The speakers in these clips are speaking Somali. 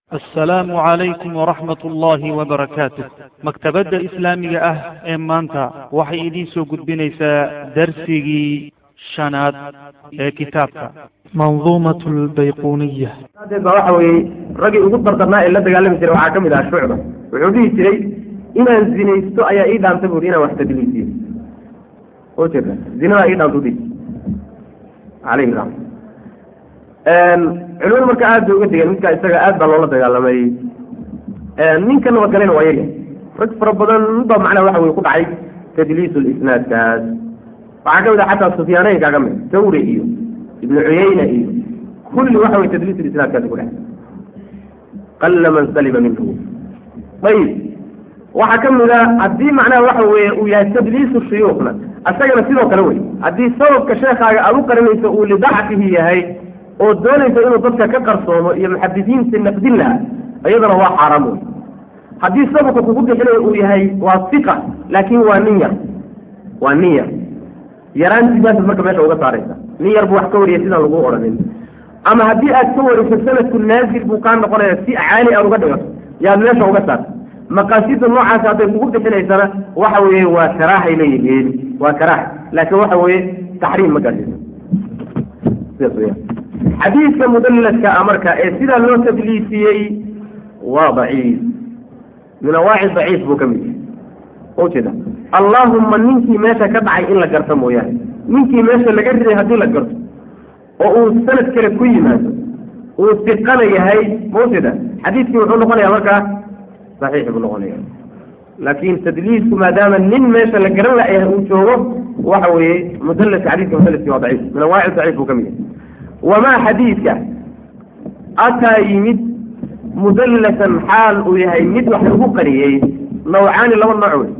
assalaamu calaykum waraxmat ullaahi wabarakaatu maktabadda islaamiga ah ee maanta waxay idiin soo gudbinaysaa darsigii shanaad ee kitaabka manduumat lbayquniya daadeed baa waxa weeye raggii ugu dardarnaa ee la dagaalami jiray waxaa ka mid aha shucba wuxuu dhihi jiray inaan zinaysto ayaa ii dhaanta buuri inaan wax tadliisiyo oo jeeda zinadaa ii dhaanta udhihi calayhi raxma culimadu marka aad bay uga degeen midkaa isaga aad baa loola dagaalamay ninka nabadgalena waa yarya rag fara badan baa macnaha waxa weye ku dhacay tadliis lisnaadkaas waxaa ka mid ah xataa sufyaaneynkaa ka mid tawri iyo ibnu cuyayna iyo kulli waxa weye tadliis lisnaadkaasi ku dhacay qalla man salima minhu ayib waxaa ka mid a haddii macnaha waxa weeye uu yahay tadliisu shuyuukhna asagana sidoo kale wey haddii sababka sheekaaga aad u qarinayso uu lidacfihi yahay oo doonaysa inuu dadka ka qarsoomo iyo muxadisiinta naqdin laha iyadana waa xaaraam wey haddii sababka kugu bixinayo uu yahay waa iqa laakiin waa nin yar waa nin yar yaraantiisaas marka meesha uga saaraysa nin yar buu wax ka wariyay sidaan lagu odhanin ama haddii aad ka wariso sanadku naazil buu kaa noqonaya si caali aad uga dhigato yaad meesha uga saarta maqaasida noocaas hadday kugu bixinaysana waxa weeye waa karaahay leeyihiin waa karaaha laakiin waxa weeye taxriim ma gaadhsiiso sidaas weya xadiidka mudalladka a marka ee sidaa loo tadliisiyey waa daciif min awaaci daciif buu ka mid yahay ujeeda allaahumma ninkii meesha ka dhacay in la garto mooyaane ninkii meesha laga riday haddii la garto oo uu sanad kale ku yimaado uu siqana yahay maujeeda xadiidkii wuxuu noqonayaa markaa saxiix buu noqonaya laakiin tadliisku maadaama nin meesha la garan layahay uu joogo waxa weeye mudalaska xadiidka mudalaski waa daciif min awaaci daciif buu ka mid yahay wamaa xadiidka ataa yimid mudallasan xaal uu yahay mid wax lagu qariyey nawcaani laba nooc wey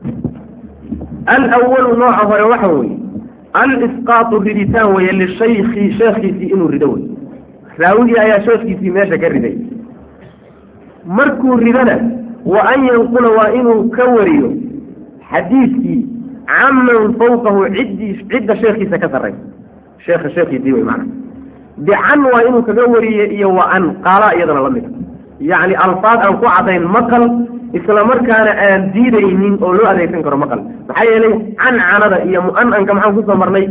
alawalu nooca hore waxa weeye alisqaatu riditaan weeye lishayki sheekhiisii inuu rido wey raawigii ayaa sheekhiisii meesha ka riday markuu ridana wa an yanqula waa inuu ka wariyo xadiidkii caman fawqahu ciddii cidda sheekhiisa ka sarraysa sheekha sheekhiisii wey maana bican waa inuu kaga wariye iyo wa an qaala iyadana la mida yacni alfaad aan ku cadayn maqal isla markaana aan diidaynin oo loo adeegsan karo maqal maxaa yeelay cancanada iyo mu'ananka maxaan kusoo marnay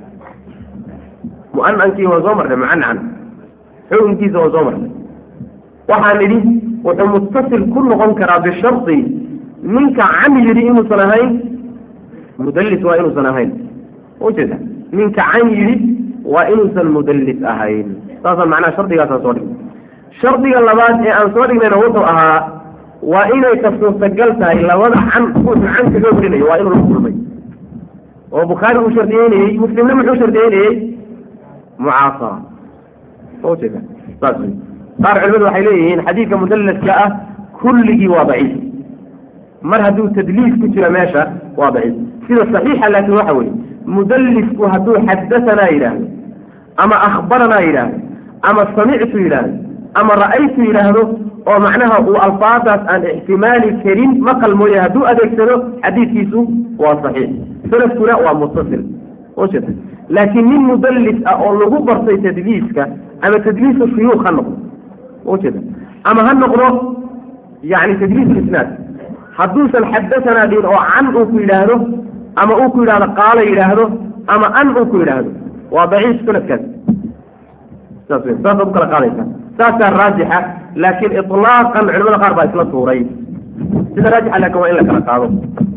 mu'anankii waa soo marnay mucancan xukunkiisa waa soo marnay waxaan idhi wuxuu muttasil ku noqon karaa bishardi ninka can yidhi inuusan ahayn mudallis waa inuusan ahayn ujeeda ninka can yidhi waa inuusan mudallis ahayn saasaan macnaha shardigaasaan soo dhignay shardiga labaad ee aan soo dhignayna wuxuu ahaa waa inay ka suurtagal tahay labada can ruuxu can kaga warinayo waa inuu la kulmay oo bukhaari uu shardiyeynayey muslimna muxuu shardiyeynayey mucaasara ujeeda saas wey qaar culimadu waxay leeyihiin xadiidka mudallaska ah kulligii waa daciif mar hadduu tadliis ku jira meesha waa daciif sida saxiixa laakiin waxa weeye mudallisku hadduu xadatanaa yidhaahdo ama akhbaranaa yidhaahdo ama samictu yidhaahdo ama ra'aytu yidhaahdo oo macnaha uu alfaadaas aan ixtimaali karin maqal mooye hadduu adeegsado xadiidkiisu waa saxiix sanadkuna waa muttasil ujeeda laakiin nin mudallis ah oo lagu bartay tadliiska ama tadliisu shuyuukh ha noqdo ujeeda ama ha noqdo yani tadliis isnaad hadduusan xadatanaa dhihin oo can uu ku yidhaahdo ama uu ku yidhahdo qaala yidhaahdo ama an uu ku yidhaahdo waa daciif sanadkaas saas w saasaad u kala qaadaysa saasaa raajixa laakiin ilaaqan culimada qaar baa isla tuuray sida raajixa laakin waa in la kala qaado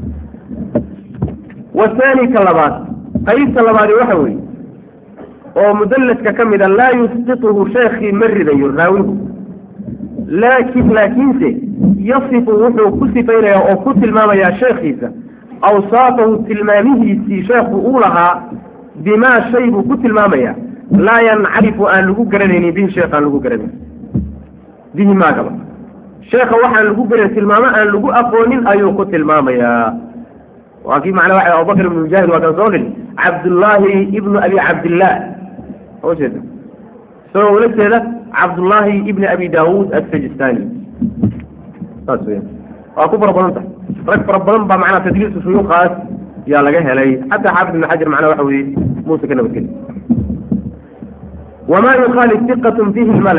wathani ka labaad qaybta labaadi waxa weeye oo mudallaska ka mida laa yusqituhu sheekii ma ridayo raawigu laakin laakiinse yasifu wuxuu ku sifaynayaa oo ku tilmaamayaa sheekhiisa awsaafahu tilmaamihiisii sheekhu uu lahaa bimaa shay buu ku tilmaamayaa laa yancarifu aan lagu garanaynin bihi sheekh aan lagu garanayn bihi maagaba sheekha waxaan lagu garanay tilmaamo aan lagu aqoonin ayuu ku tilmaamayaa waa kii macnaa waxa abubakr ibnu mujaahid waa kan soo dhil cabdullaahi ibnu abi cabdillaah ujeeda isagoo ula jeeda cabdullaahi ibni abi daawuud assajistani saas weya waa ku fara badan tahay rag fara badan baa macnaa tadliisu shuyuukaas yaa laga helay xataa xaafid ibn xajar macnaa waxa weeye muuse ka nabadgeli wamaa yukhaalif diqatun fiihi lmala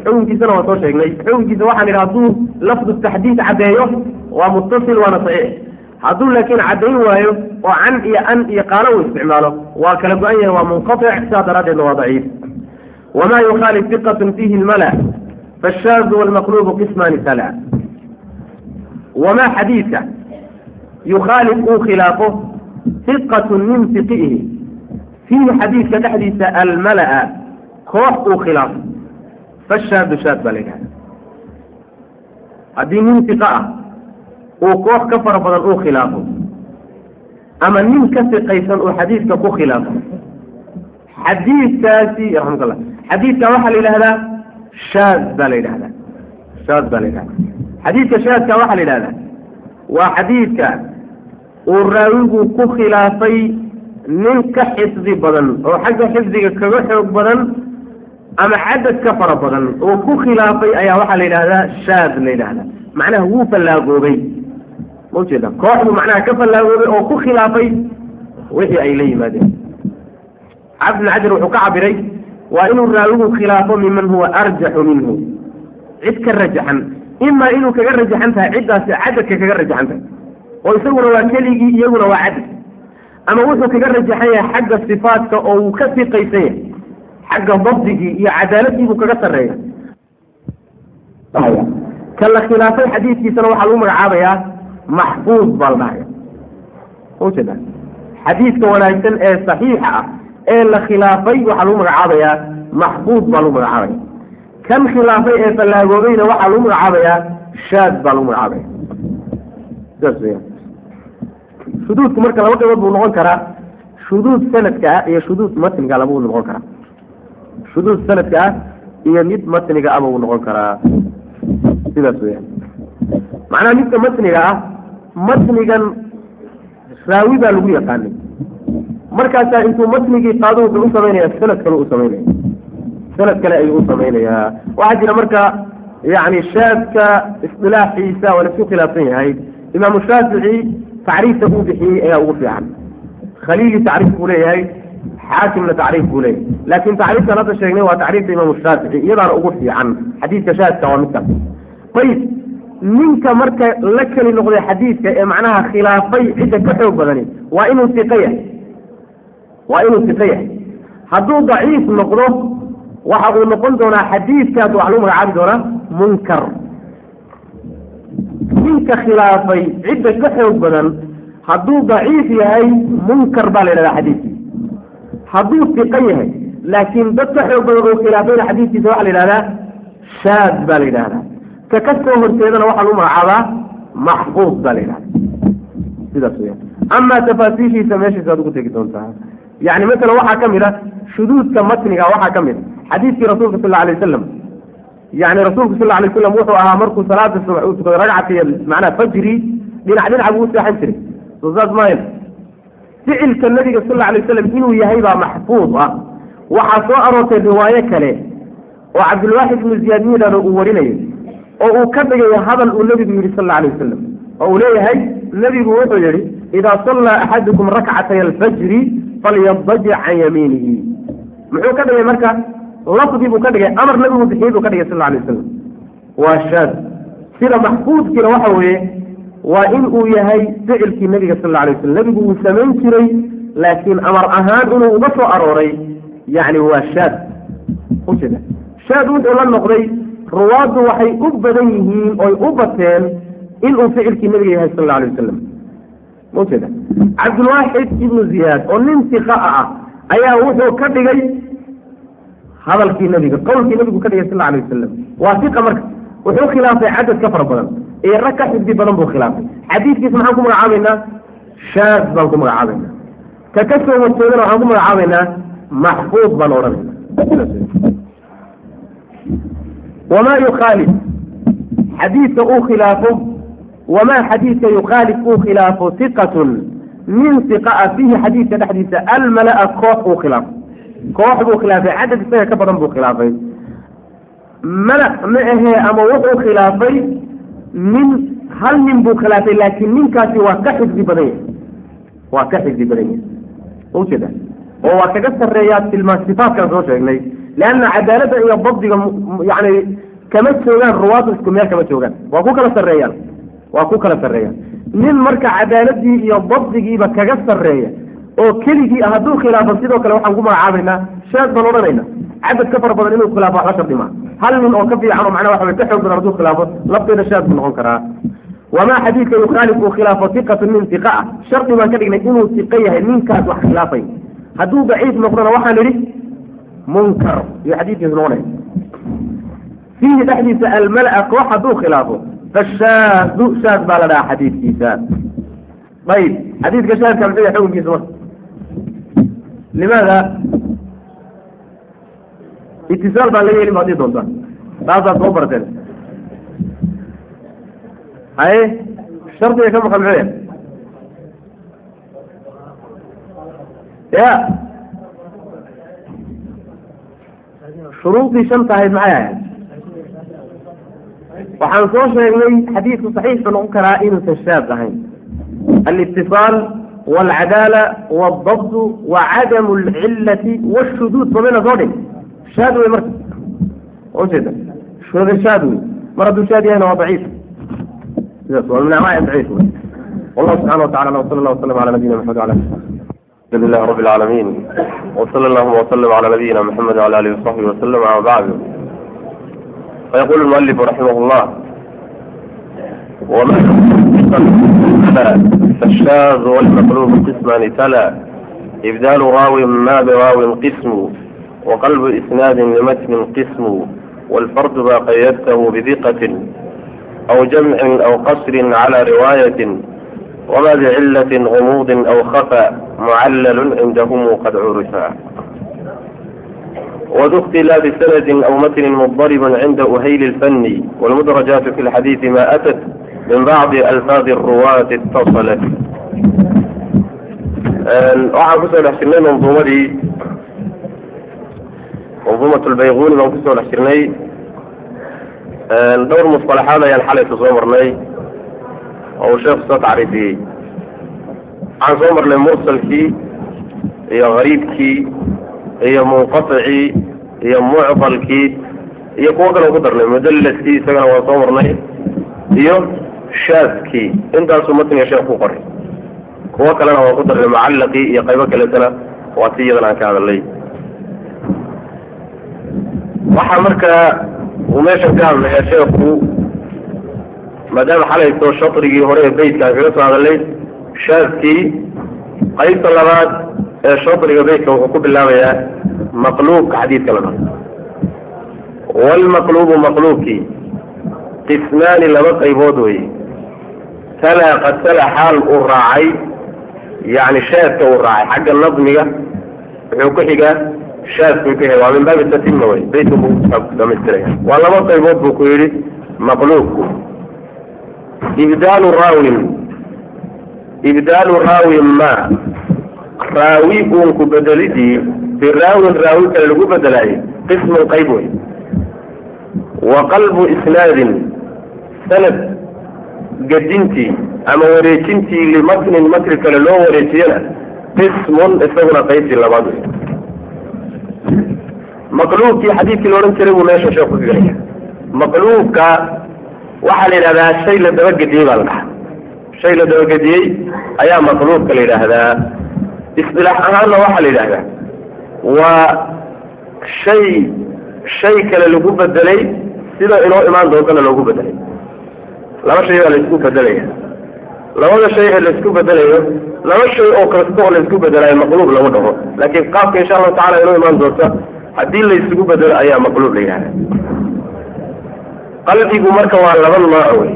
xukunkiisana waa soo sheegnay xukunkiisa waxaan idhi hadduu lafdu taxdiid caddeeyo waa muttasil waana saxiix hadduu laakiin caddayn waayo oo can iyo an iyo qaalo uu isticmaalo waa kala go-an yahay waa munqatic sidaa daraaddeedna waa daciif wamaa yukhaalif diqatun fiihi lmala faashaazu walmaqluubu qismaani tala wamaa xadiidka yukhaalif uu khilaafo diqatun min fiqihi fiihi xadiidka dhexdiisa almala'a koox uu khilaafo fashaadu shaad baa la yidhahda haddii nin fiqa ah uu koox ka fara badan uu khilaafo ama nin ka fiqaysan uu xadiidka ku khilaafo xadiidkaasi raxmatullah xadiidka waxaa la yidhahdaa shaad baa la yidhahdaa shaad baa la yidhahdaa xadiidka shaadka waxaa la yidhahdaa waa xadiidka uu raawigu ku khilaafay nin ka xifdi badan oo xagga xifdiga kaga xoog badan ama cadad ka fara badan oo ku khilaafay ayaa waxaa la yidhahdaa shaad la yidhahdaa macnaha wuu fallaagoobay ma ujeeda kooxdu macnaha ka fallaagoobay oo ku khilaafay wixii ay la yimaadeen cabd bn xajar wuxuu ka cabiray waa inuu raawigu khilaafo miman huwa arjaxu minhu cid ka rajaxan imaa inuu kaga rajaxan tahay ciddaasi cadadka kaga rajaxan tahay oo isaguna waa keligii iyaguna waa cadad ama wuxuu kaga rajaxan yahay xagga sifaatka oo uu ka fiqaysan yahay xagga dabdigii iyo cadaaladii buu kaga sarreeya ka la khilaafay xadiidkiisana waxaa lagu magacaabayaa maxfuud baa la dhahaya ujeeda xadiidka wanaagsan ee saxiixa ah ee la khilaafay waxaa lagu magacaabayaa maxfuud baa lagu magacaabaya kan khilaafay ee fallaagoobayna waxaa lagu magacaabayaa shaad baa lagu magacaabaya sidaas weya shuduudku marka laba qaybood buu noqon karaa shuduud sanadka ah iyo shuduud matniga labuu noqon karaa shuduud sanadka ah iyo mid matniga ah buu noqon karaa sidaas weya macnaha midka matniga ah matnigan raawi baa lagu yaqaanay markaasaa intuu matnigii qaado wuxuu u samaynaya sanad kale u samaynaya sanad kale ayuu u samaynayaa waxaa jira marka yani shaadka isilaaxiisa waa laisku khilaafsan yahay imaamu shaafici tacriifta uu bixiyey ayaa ugu fiican khaliili tacriif buu leeyahay xaakimna tacriif buu leeyahay laakin tacriiftan hadda sheegnay waa tacriifta imaamu shaafici iyadaana ugu fiican xadiidka shaadka waa midkaas ayib ninka marka la keli noqday xadiidka ee macnaha khilaafay cidda ka xoog badani waa inuu siqa yahay waa inuu siqa yahay hadduu daciif noqdo waxa uu noqon doonaa xadiidkaas waxa lagu magacaabi doonaa munkar ninka khilaafay cidda ka xoog badan hadduu daciif yahay munkar baa la yidhahdaa xadiidkii hadduu siqa yahay laakiin dad ka xoog badan uu khilaafayna xadiidkiisa waxaa la yidhahdaa shaad baa la yidhahdaa ka ka soo horjeedana waxaa lagu magacaabaa maxfuud baa la yidhahda sidaas weya amaa tafaasiishiisa meeshiisaad ugu tegi doontaa yani masalan waxaa ka mid a shuduudka matniga waxaa ka mid a xadiidkii rasuulka sal alay wasalam yani rasuulku sal alay wasalam wuxuu ahaa markuu salaada subax uu tukaday ragcatiy macnaha fajri dhinac dhinac buu u seexan jiray soo saas maayl ficilka nabiga sal alay wasalam inuu yahay baa maxfuud ah waxaa soo aroortay riwaayo kale oo cabdulwaaxid ibnu ziyaad miidhano uu warinayo oo uu ka dhigayo hadal uu nebigu yidhi sal alay wasalam oo uu leeyahay nebigu wuxuu yihi idaa sallaa axadukum rakcatay alfajri falyadajic can yamiinihi muxuu ka dhigay marka lafdi buu ka dhigay amar nabigu bixiyey buu ka dhigay sal alay wasalam waa shaad sida maxfuudkiina waxa weeye waa in uu yahay ficilkii nebiga sal alay wasalam nebigu uu samayn jiray laakiin amar ahaan inuu uga soo arooray yani waa shaad ujeeda shaad wuxuu la noqday ruwaaddu waxay u badan yihiin oy u bateen inuu ficilkii nebiga yahay sal alay wasalam maujeeda cabdulwaaxid ibnu ziyaad oo nin sika ah ayaa wuxuu ka dhigay hadalkii nebiga qowlkii nebigu ka dhigay sal alay wasalam waa sika marka wuxuu khilaafay cadad ka fara badan iyo rag ka xifdi badan buu khilaafay xadiidkiisa maxaan ku magacaabaynaa shaad baan ku magacaabaynaa ka ka soo horjeedana waxaan ku magacaabaynaa maxfuud baan odhanayna wamaa yukhaalif xadiidka uu khilaafo wamaa xadiidka yukhaalif uu khilaafo iqatun min iqa a fiihi xadiidka dhexdiisa almala-a koox uu khilaafo koox buu khilaafay cadad isaga ka badan buu khilaafay mala ma ahee ama wuxuu khilaafay nin hal nin buu khilaafay laakiin ninkaasi waa ka xifdi badan yahay waa ka xifdi badan yahay ujeeda oo waa kaga sarreeyaa tilmaa sifaatkan soo sheegnay leanna cadaaladda iyo dabdiga yani kama joogaan ruwaadu isku meel kama joogaan waa ku kala sarreeyaan waa ku kala sarreeyaan nin marka cadaaladii iyo dabdigiiba kaga sarreeya oo keligii ah hadduu khilaafo sidoo kale waxaan ku magacaabaynaa shaad baan odhanayna cadad ka fara badan inuu khilaafo waxba shardi maa hal nin oo ka fiican oo macnaha waxa way ka xoog badan hadduu khilaafo lafteeda shaad buu noqon karaa wamaa xadiidka yukhaalif uu khilaafo iqatun min iqa ah shardi baan ka dhignay inuu iqo yahay ninkaas wax khilaafay hadduu daciif noqdona waxaan idhi munkar iyo xadiidkiisu noqonaya fiihi dhexdiisa almala koox hadduu khilaafo fashaadu shaad baa la dhahaa xadiidkiisa ayib xadiidka shaadka muxuu yahay xukunkiisa marka limaada itisaal baan laga helin ba hadii doontaa taasaad soo barteen haye shardiga ka maqan muxuu yahay ya shuruudii shanta ahayd maxay ahayd waxaan soo sheegnay xadiidku saxiixu noqon karaa inuusan shaad ahayn alitiصaal wاlcadaala wاldabd wacadamu اlcilati wاshuduud somayna soo dhig shaad wey marka ujeeda shuda shaad wey mar hadduu shaad yahayna waa daciif sidaas waa min anwaac daciif wey wallahu subxana wa tacala wsala allah wasalam ala nabiyina maxamed wala الحمد لله رب العالمين وصلى اللهم وسلم على نبينا محمد وعلى اله وصحبه وسلم اما بعد فيقول المؤلف رحمه الله وما فالشاذ والمقلوب قسمان تلا إبدال راو ما براو قسم وقلب إسناد لمتن قسم والفرد ما قيدته بثقة أو جمع أو قصر على رواية وما بعلة غموض أو خفى معلل عندهم قد عرفا وذو اختلاف سند أو متن مضطرب عند أهيل الفن والمدرجات في الحديث ما أتت من بعض ألفاظ الرواة اتصلت waxaan kusoo dhex jirnay manduumadii manduumat lbayquni baan kusoo dhex jirnay dhowr musطalaxaad ayaan xalayka soo marnay oo uu sheekhu soo tacriifiyey waxaan soo marnay mursalkii iyo gariibkii iyo munqaطicii iyo mucqalkii iyo kuwo kale ku darnay mudalaskii isagana waan soo marnay iyo shaadkii intaasuu matniga sheekh ku qoray kuwo kalena waan ku darnay mucallaqii iyo qaybo kaletana waa si iyadan aan ka hadalay waxaa markaa uu meeshan ka hadlayaa sheekhu maadaama xalayto shatrigii hore ee beytkaan kaga soo hadalay shaadkii qaybta labaad ee shatriga beytka wuxuu ku bilaabayaa maqluubka xadiidka la dhao waalmaqluubu maqluubkii qismaani laba qaybood weye talaa qad tala xaal uu raacay yani shaadka uu raacay xagga nadmiga wuxuu ku xigaa shaadku ku xiga waa min baabi tatima wey beytka buu dhamaystiraya waa laba qaybood buu ku yidhi maqluubku ibdaalu raawin ibdaalu raawin ma raawi uunku bedelidii biraawin raawi kale lagu bedelaayay qismun qayb wey wa qalbu isnaadin sanad gedintii ama wareejintii limatnin matri kale loo wareejiyana qismun isaguna qaybtii labaad wey maqluubkii xadiidkii la odhan jiray buu meesha sheekh ku gelaya maqluubka waxaa la yidhahdaa shay la dabagediyey baa la dhahaa shay la dabagediyey ayaa maqluubka la yidhaahdaa isdilaax ahaanna waxaa la yidhaahdaa waa shay shay kale lagu bedelay sida inoo imaan doontana loogu bedelay laba shay baa laisku bedelaya labada shay ee laisku bedelayo laba shay oo kasta oo laisku bedelayo maqluub lagu dhaho laakiin qaabka insha allahu tacala inoo imaan doonta haddii laysugu bedelo ayaa maqluub la yidhahda qalbigu marka waa laba nooc wey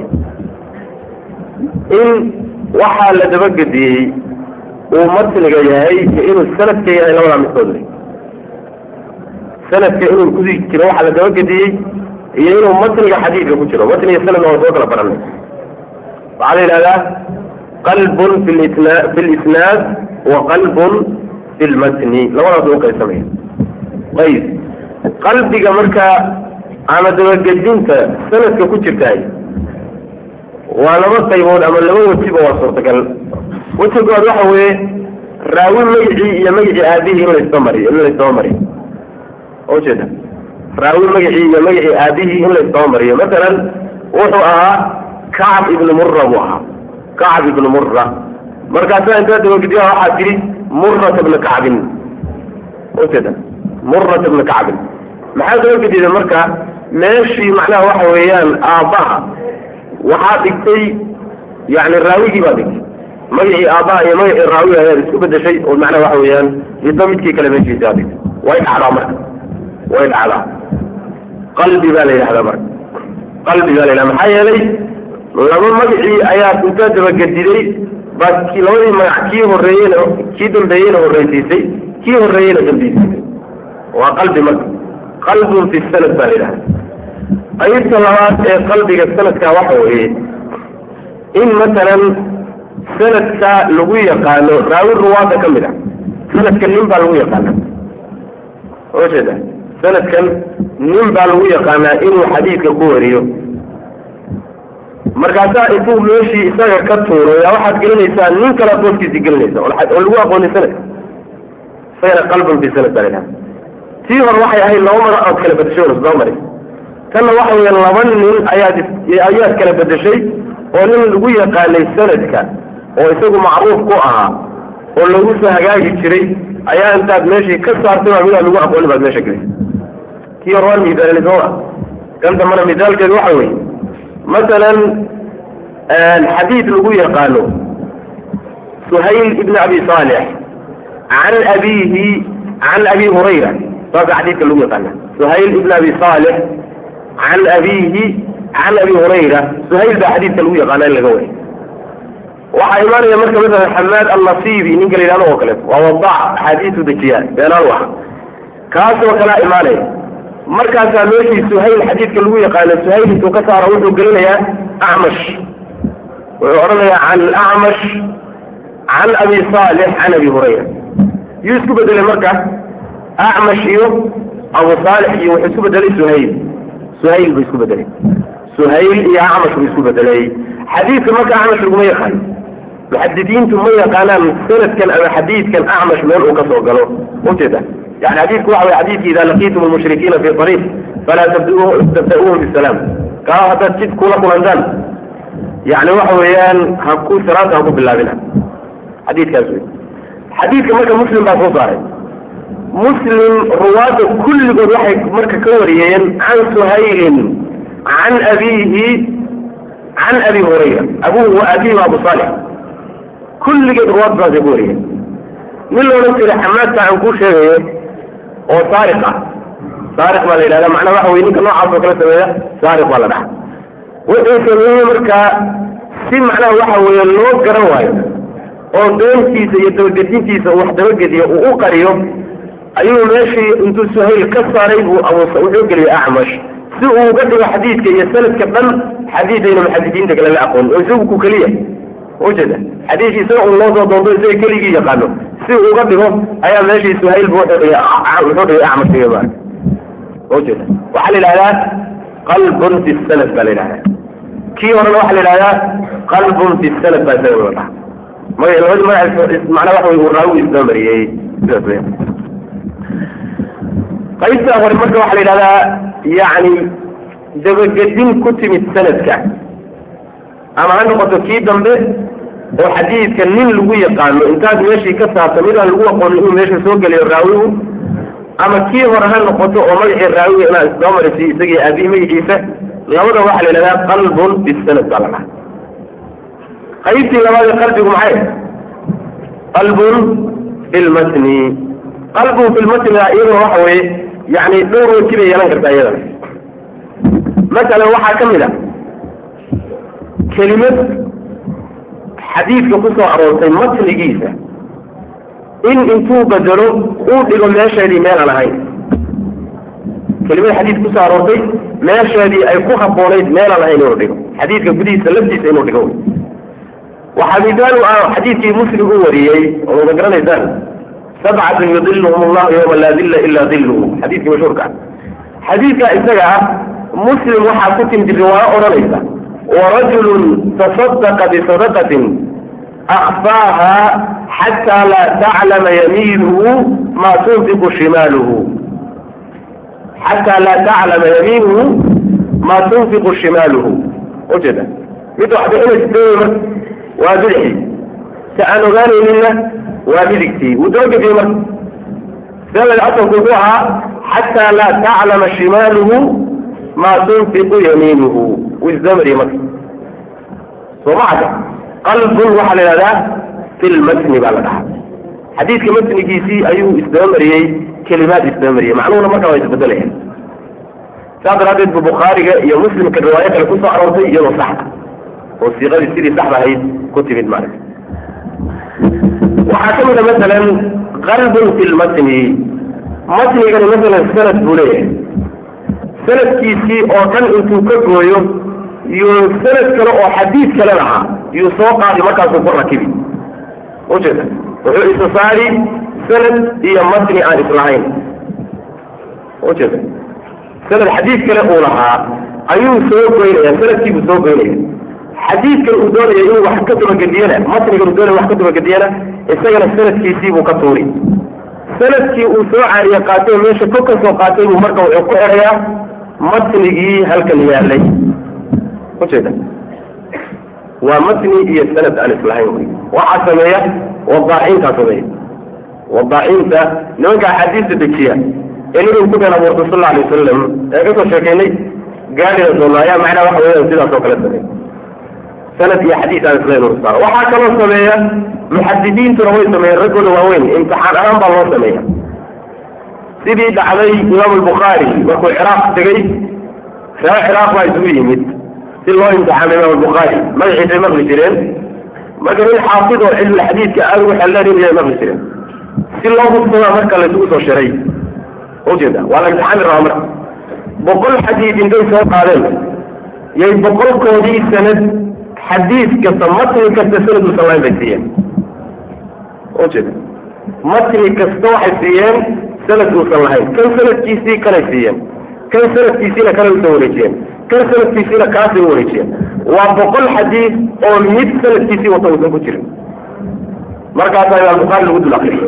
in waxaa la dabagediyey uu matniga yahay iyo inuu sanadka yahay labadaa midkood wey sanadka inuu ku jiro waxaa la dabagediyey iyo inuu matniga xadiidka ku jiro matniga sanadna waa soo kala baranay waxaa la yidhahdaa qalbun fi lsna fi lisnaad wa qalbun fi lmatni labadaas u qaysamaya ayb qalbiga markaa ama dabagedinta sanadka ku jirtaay waa laba qaybood ama laba wejiba waa suurtagal wejiga koowaad waxa weeye raawi magicii iyo magicii aabihii in laysba mariyo in laysdaba mariyo ujeeda raawi magacii iyo magacii aabihii in la isdabamariyo masalan wuxuu ahaa kacab ibnu mura buu ahaa kacab ibnu mura markaasa intaa dabagediya waxaa tidhi murata bna kacbin ujeeda murata bna kacbin maxaa dabagedida marka meeshii macnaha waxa weeyaan aabbaha waxaa dhigtay yani raawigii baa dhigtay magacii aabbaha iyo magacii raawiga ayaad isku bedeshay oo macnaha waxa weeyaan midba midkii kale meeshiisa aad dhigtay way dhacdaa marka way dhacdaa qalbi baa la yidhahdaa marka qalbi baa la yidhahda maxaa yeelay laba magacii ayaa intaa dabagediday baa ki labadii magac kii horeeyena kii dambeeyeyna horreysiisay kii horreeyeyna dambaysiisay waa qalbi marka qalbun fi sanad baa la yidhahda qaybta labaad ee qalbiga sanadka waxa weeye in masalan sanadka lagu yaqaano raawi ruwaada ka mid a sanadka nin baa lagu yaqaana ujeeda sanadkan nin baa lagu yaqaanaa inuu xadiidka ku wariyo markaasaa intuu meeshii isaga ka tuuro yaa waxaad gelinaysaa nin kale booskiisi gelinaysa oo lagu aqoonin sanadka isagana qalbun fi sanad baa laydhaha tii hore waxay ahayd laba magac ood kala bedeshay oo isdaba maray tanna waxa weya laba nin ayaad ayaad kala bedeshay oo nin lagu yaqaanay sanadka oo isagu macruuf ku ahaa oo lagu soo hagaagi jiray ayaa intaad meeshii ka saartay baa midaa lagu aqooni baad meesha gelisay kii hore waan misaalin sooma kan dambana misaalkeedu waxa weeye masalan xadiid lagu yaqaano suhayl ibn abi saalix can abiihi can abi hurayra saasa xadiidka lagu yaqaana suhayl ibn abi saalix can abiihi can abi hurayra suhayl baa xadiidka lagu yaqaana in laga wariy waxaa imaanaya marka masalan xamaad annasiibi ninka la yidhahdo oo kaleeto waa wadac axaadiisu dejiya beenaan waxa kaasoo kalea imaanaya markaasaa meeshii suhayl xadiidka lagu yaqaano suhayl intuu ka saaro wuxuu gelinayaa acmash wuxuu odhanayaa can acmash can abi saalix can abi hurayra yuu isku bedelay marka acmash iyo abu saalix iyo wuxuu isku bedelay suhayl suhayl buu isku bedelay suhayl iyo acmash buu isku bedelay xadiidka marka acmash laguma yaqaano muxadidiintu ma yaqaanaan sanadkan ama xadiidkan acmash meel uu ka soo galo ujeeda yani xadiidku waxa way xadiidki ida laqiitum almushrikiina fi ariiq falaa tabda'uuhum bisalaam kaa haddaad jid kula kulantaan yani waxa weeyaan ha ku salaanta ha ku bilaabina xadiidkaas wey xadiidka marka muslim baa soo saaray muslim ruwaadda kulligood waxay marka ka wariyeen can suhaylin can abiihi can abi hurayra abuhu wa abihi wa abu saalix kulligeed ruwaad saasay ku wariyeen nin la odhan jiray xamaadka aan kuu sheegayo oo saariq ah saariq baa la yidhahda macnaa waxa weye ninka noocaas oo kala sameeya saariq baa la dhaha wuxuu sameeyey markaa si macnaha waxa weeye loo garan waayo oo beentiisa iyo dabagedintiisa uu wax dabagediyo uu u qariyo ayuu meeshii intuu suhayl ka saaray buu abu wuxuu geliyey acmash si uu uga dhigo xadiidka iyo sanadka dhan xadiidayna muxadidiinta kale la aqoon oo isagu ku keliya ujeeda xadiidki isaga un loo soo doonto isaga keligii yaqaano si uu uga dhigo ayaa meeshii suhayl bu wuxuu dhigay wuxuu dhigay acmash dhigay maarka ujeeda waxaa la yidhahdaa qalbun fi sanad baa la yidhahdaa kii horena waxaa la yidhahdaa qalbun fi sanad baa isaga la dhaha maga labadi magac macnaa waxa wey uu raawi isdaba mariyey sidaas weya qaybtaa hore marka waxaa la yidhahdaa yani dabagedin ku timid sanadka ama ha noqoto kii dambe oo xadiidka nin lagu yaqaano intaad meeshii ka saarto midaan lagu aqoonin inuu meesha soo geliyo raawigu ama kii hore ha noqoto oo magacii raawiga inaad isdaba marisiy isagii aabihi magaciisa labada waxaa la yidhahdaa qalbun bisanad baa la dhaha qaybtii labaadee qalbigu maxay qalbun bilmatni qalbun bilmatniga iyaduna waxa weeye yani dhowr waji bay yeelan kartaa iyadana masalan waxaa ka mid a kelimad xadiidka ku soo aroortay matnigiisa in intuu bedelo uu dhigo meesheedii meel aan ahayn kelimad xadiid kusoo aroortay meesheedii ay ku habboonayd meel aan ahayn inuu dhigo xadiidka gudihiisa laftiisa inuu dhigo waxaa midaal u ah xadiidkii muslim u wariyey oo wada garanaysaan sabcatun yudiluhum allahu yawma laa dilla ila dilluhu xadiidkii mashhuurka ah xadiidka isaga ah muslim waxaa ku timid riwaayo odhanaysa warajulun tasadaqa bisadaqatin akfaaha xataa laa taclama yamiinuhu maa tunfiqu shimaaluhu xataa laa taclama yamiinuhu maa tunfiqu shimaaluhu ujeeda mid wax bixinaysa dawey marka waa bidixii si aan ogaanaynina waa midigtii wuu dabagediye marka selaga asalku wuxuu ahaa xataa laa taclama shimaaluhu maa tunfiqu yamiinuhu wuu isdabamariye marka soo macaka qalbun waxaa la yidhahdaa fi lmatni baa la dhahaa xadiidka matnigiisii ayuu isdabamariyey kelimaad isdabamariyey macnuhuna markaa waa isbedelayaan saas daraaddeed bu bukhaariga iyo muslimka riwaayo kale kusoo aroortay iyadoo saxda oo siiqadii sidii saxda ahayd ku timid maaragta waxaa ka mid a masalan qalbun fi lmatni matnigani masalan sanad buu leeyahay sanadkiisii oo dhan intuu ka gooyo iyo sanad kale oo xadiid kale lahaa yuu soo qaadi markaasuu ku rakibi ujeeda wuxuu isa saari sanad iyo matni aan islahayn ujeeda sanad xadiid kale uu lahaa ayuu soo goynaya sanadkiibuu soo goynaya xadiidkan uu doonaya inuu wax ka dabagediyana matnigan uu doonaya wax ka dabagediyana isagana sanadkiisiibuu ka tuuri sanadkii uu soo caariye qaatay oo meesha ko ka soo qaatay buu marka wuxuu ku xerayaa matnigii halkan yaalay ujeeda waa matni iyo sanad aan islahayn wy waxaa sameeya wadaacintaa sameeya wadaacinta nimanka axaadiista dejiya ee nabigu ku been abuurtay sal alla alay wasalam ee kasoo sheekaynay gaadhina doona ayaa macnaha waxa weeyaan sidaas oo kale sameeya sanad iyo xadiis aan islahayn uu saaro waxaa kaloo sameeya muxadidiintuna way sameeyeen raggooda waaweyn imtixaan ahaan baa loo sameeya sidii dhacday imaam albukhaari markuu ciraaq tegey reer ciraaq baa isugu yimid si loo imtixaamay imaam albukhaari magaciisay maqli jireen marka nin xaafid oo cilmi xadiidka aada ugu xeldheerinaya maqli jireen si loo hubsadaa marka laysugu soo shiray ujeeda waa la imtixaami rabaa marka boqol xadiid intay soo qaadeen yay boqolkoodii sanad xadiid kasta matni kasta sanad uusan lahayn bay siiyeen ujeeda matni kasta waxay siiyeen sanad uusan lahayn kan sanadkiisii kanay siiyeen kan sanadkiisiina kanay usoo wareejiyeen kan sanadkiisiina kaasay u wareejiyeen waa boqol xadiid oo mid sanadkiisii wata uusan ku jirin markaasaa imaam bukhaari lagu dul akriyey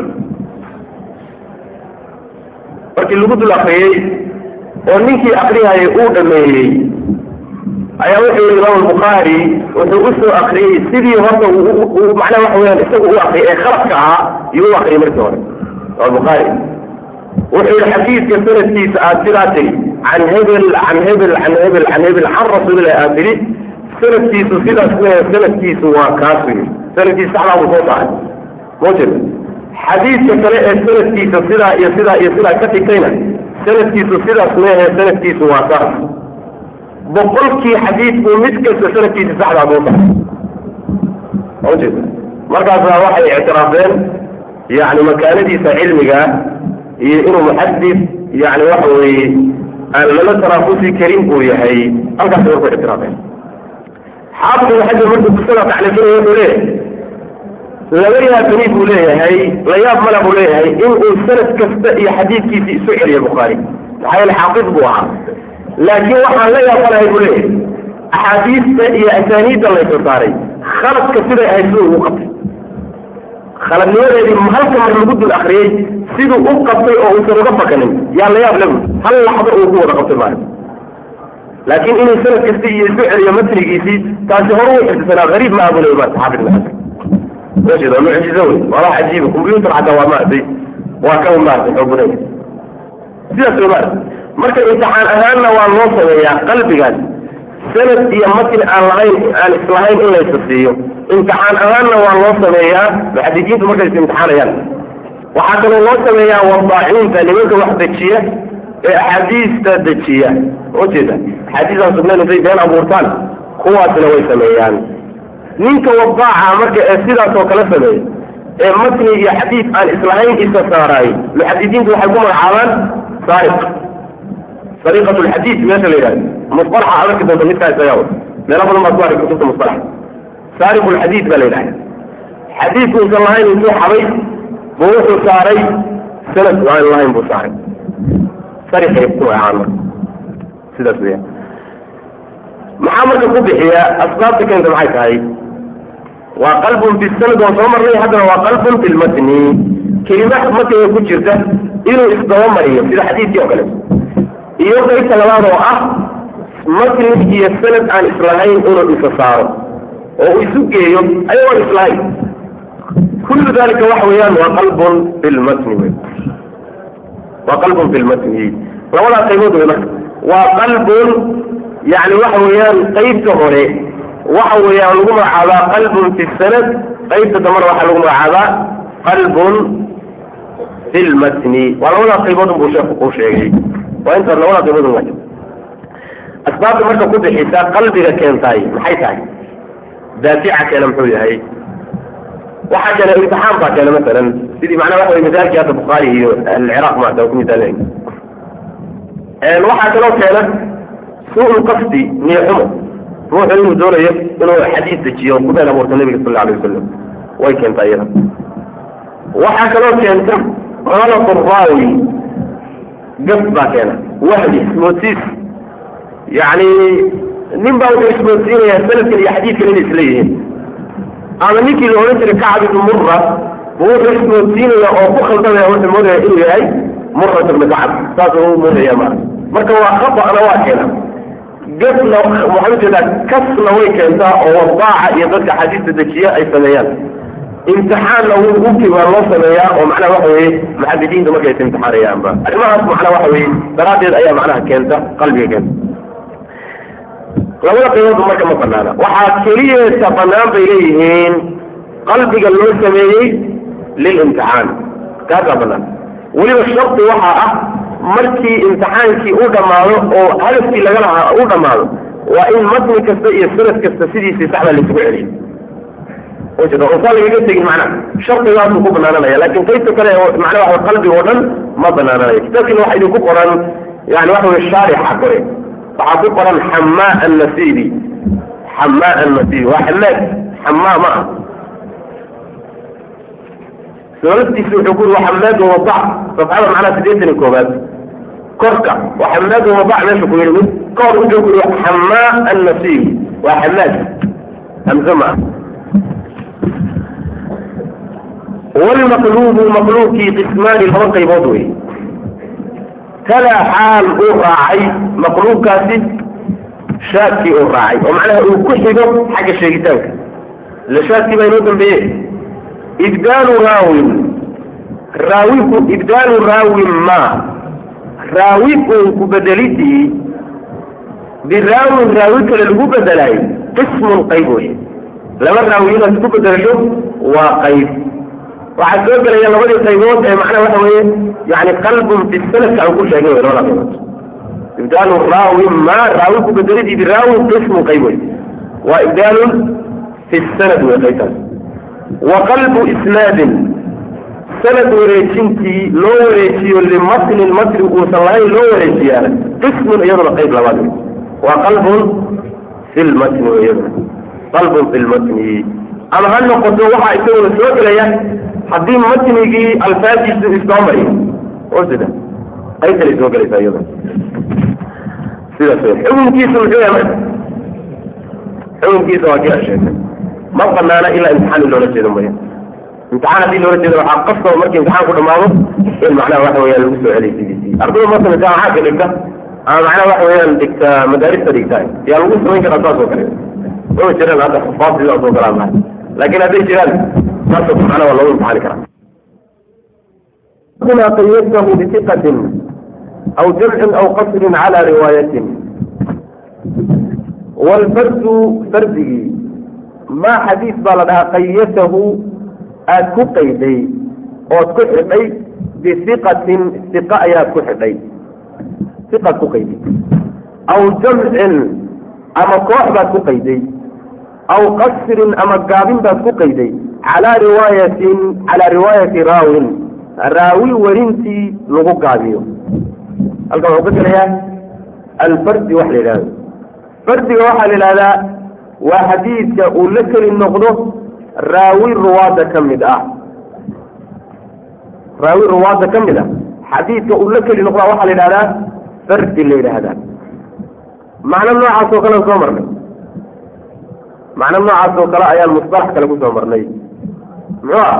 markii lagu dul akriyey oo ninkii akriyayay uu dhameeyey ayaa wuxuu yihi imaam albukhaari wuxuu usoo akriyey sidii horta macnaha waxa weyaan isagu u akriyay ee khaladka ahaa yuu u akriyay markii hore imaam bukhaari wuxuu yihi xadiidka sanadkiisa aad sidaa tiri can hebel can hebel can hebel can hebel can rasuulillahi aad tiri sanadkiisu sidaas weya sanadkiisu waa kaasu yii sanadkiisa saxdaa buu soo saaray mujeda xadiidka kale ee sanadkiisa sidaa iyo sidaa iyo sidaa ka dhigtayna sanadkiisu sidaas meehe sanadkiisu waa saas boqolkii xadiidku mid kasta sanadkiisa saxdaa soo saaray mujeda markaasaa waxay ictiraafeen yani makaanadiisa cilmiga iyo inuu muxadis yani waxa weeye aan lala taraafusi karin uu yahay halkaas marku ictiraafeen xaafid ibn xajar markuu kusada tacliifinaya wuxuu leeyahay laba yaabani buu leeyahay la yaab mala buu leeyahay inuu sanad kasta iyo xadiidkiisi isu celiyo bukhaari maxaa yeele xaafid buu ahaa laakiin waxaan la yaabanahay buu leeyahay axaadiista iyo asaaniidda layso saaray khaladka siday ahayd siduu ugu qabtay khaladnimadeedii halka mar lagu dul akriyey siduu u qabtay oo uusan uga fakanin yaa la yaab lagu hal laxdo uu ku wada qabtay maaha laakiin inuu sanad kasta iyo isu celiyo matnigiisii taasi hore u xifdisanaa hariib ma abulay maarta xaafid ibn xajar mashid waa mucjizo wey waa wax cajiiba combyuutar xataa waa maartay waa ka maartay xoog badan sidaas wey maarta marka imtixaan ahaanna waa loo sameeyaa qalbigaas sanad iyo matni aan lahayn aan islahayn in laysa siiyo imtixaan ahaanna waa loo sameeyaa muxadidiintu markay is imtixaanayaan waxaa kaloo loo sameeyaa wadaaciinta nimanka wax dejiya ee axaadiista dejiya ujeeda axaadiisaan sugnayn intay been abuurtaan kuwaasna way sameeyaan ninka wadaaca marka ee sidaas oo kale sameeya ee matni iyo xadiid aan islahayn isa saaraay muxadidiintu waxay ku magacaabaan saariq sariqat lxadiid meesha la yidhahdo musalaxa adarki doonta midkaa isagaa wata meelo badan baad ku arki kutubta musalaxa saariq lxadiid baa la yidhahda xadiidku usan lahayn intuu xabay buu wuxuu saaray sanad aan lahayn buu saaray sariqay ku magacaabaan marka sidaas weya maxaa marka ku bixiya asbaabta keenta maxay tahay waa qalbun fi sanad waan soo marnay haddana waa qalbun fi lmatni kelima matniga ku jirta inuu isdabamariyo sida xadiidkii oo kale iyo qaybta labaad oo ah matni iyo sanad aan islahayn inuu isa saaro oo uu isu geeyo ayagoon islahayn kullu dalika waxa weeyaan waa qalbun bilmatni wey waa qalbun bilmatni labadaa qaybood wey marka waa qalbun yani waxa weeyaan qaybta hore waxa weeyaan lagu magacaabaa qalbun fi sanad qaybta dambana waxaa lagu magacaabaa qalbun fi lmatni waa labadaa qaybood unbuu sheeku kuu sheegay waa intaas labadaa qaybood un waa asbaabta marka ku bixisa qalbiga keentaay maxay tahay daafica keena muxuu yahay waxaa keena imtixaan baa keena masalan sidii macnaha waxa wey misaalkii hadda bukhaari iyo alciraaq maata ku misaalin waxaa kaloo keena suu qasdi niixumo ruuxu inuu doonayo inuu xadiis dejiyo ku been abuurta nabiga sal alay wasalam way keentaa iyada waxaa kaloo keenta qalaq raawi gaf baa keena wahdi ismoodsiis yani nin baa wuxuu ismoodsiinayaa sanadkan iyo xadiidkan inay isla yihiin ama ninkii la odhan jiray kacab ibnu mura bu wuxuu ismoodsiinaya oo ku khaldamaya wuxuu moodaya inuu yahay murat ibnu kacab saasuu moodaya ma marka waa khaطأna waa keena gafna waxaa ujeedaa kasna way keentaa oo wadaaca iyo dadka xadiista dejiya ay sameeyaan imtixaanna uki waa loo sameeyaa oo macnaha waxa weye muxadidiinta markay is imtixaanayaanba arrimahaas macnaha waxa weye daraaddeed ayaa macnaha keenta qalbiga keenta labada qayboodba marka ma banaana waxaa keliyeeta banaan bay leeyihiin qalbiga loo sameeyey lilimtixaan kaasaa banaan weliba shardi waxaa ah markii imtixaankii u dhammaado oo hadafkii laga lahaa u dhammaado waa in matni kasta iyo sanad kasta sidiisii saxda laisugu celiyo ujeeda usaa lagaga tegin macnaha shardigaasuu ku banaananaya laakin qaybta kale macnaha waxa qalbiga oo dhan ma banaananayo kitaabkiina waxa idinku qoran yani waxa weye shaarixa kore waxaa ku qoran xamaa annasibi xamaa annasibi waa xamaad xamaa ma ah laftiisa wuxuu ku yiri waa xamaadun wadac safxada macnaha sideetan iyo koobaad korka waa xamaadun wadac meesha ku yidhi mid ka hor wuxuu ku yiri xamaa annasibi waa xamaad hamze ma ah walmaqluubu maqluubkii qismaani laba qaybood wey talaa xaal uu raacay maqluubkaasi shaadkii uu raacay oo macnaha uu ku xigo xagga sheegitaanka ila shaadkii baa inoo dambeeye ibdaalu raawin raawiku ibdaalu raawin ma raawi uun ku bedelidii biraawin raawi kale lagu bedelaay qismun qayb wey laba raawi inaad isku bedelasho waa qayb waxaa soo gelaya labadii qaybood ee macnaha waxa weeye yani qalbun fi sanadka aan ku sheegay labada qaybood ibdaalu raawi ma raawi ku bedelidii biraawin qismun qayb wey waa ibdaalun fi sanad wey qaybtaas wa qalbu isnaadin sanad wareejintii loo wareejiyo limatnin matni uusan lahayn loo wareejiyaana qismun iyaduna qayb labaad wey waa qalbun fi lmatni wey iyaduna qalbun fi lmatni ama ha noqoto waxaa isaguna soo gelaya haddii matnigii alfaadiisu isdoomariyo oo sida qaybtanay soo gelaysaa iyaduna sidaas wey xukunkiisu muxuu yahay marka xukunkiisa waa kii aan sheegnay ma banaana ilaa imtixaan in loola jeedo maya imtixaan haddii loola jeedo waxaa qasaba markii imtixaan ku dhamaado in macnaha waxa weyaan lagu soo celiy sidiisii ardada marka imtixaanka dhigta ama macnaha waxa weeyaan dhigta madaarista dhigta yaa lagu samayn karaa saas oo kale ma jiraan hadda xufaad sidaas oo kale aan lahay laakin hadday jiraan saas macnaha waa lagu imtixaani karaa هنا قيدته بثقة أو جمع أو قصر على رواية والفرد فرده ما حديث بلدها قيته أكو قيدي أو كحدي بثقة ثقة يا كحدي ثقة كقيدي أو جمع أما كوحبة كقيدي أو قصر أما قابل كقيدي على رواية على رواية راو راوي ورنتي لغو قابيو halkan wuxuu ka gelayaa alfardi wax la yidhahdo fardiga waxaa la yidhahdaa waa xadiidka uu la keli noqdo raawi ruwaadda ka mid ah raawi ruwaadda ka mid ah xadiidka uu la keli noqdaa waxaa la yidhahdaa fardi la yidhaahdaa macno noocaas oo kale soo marnay macno noocaas oo kale ayaan musطalax kale ku soo marnay muxuu ah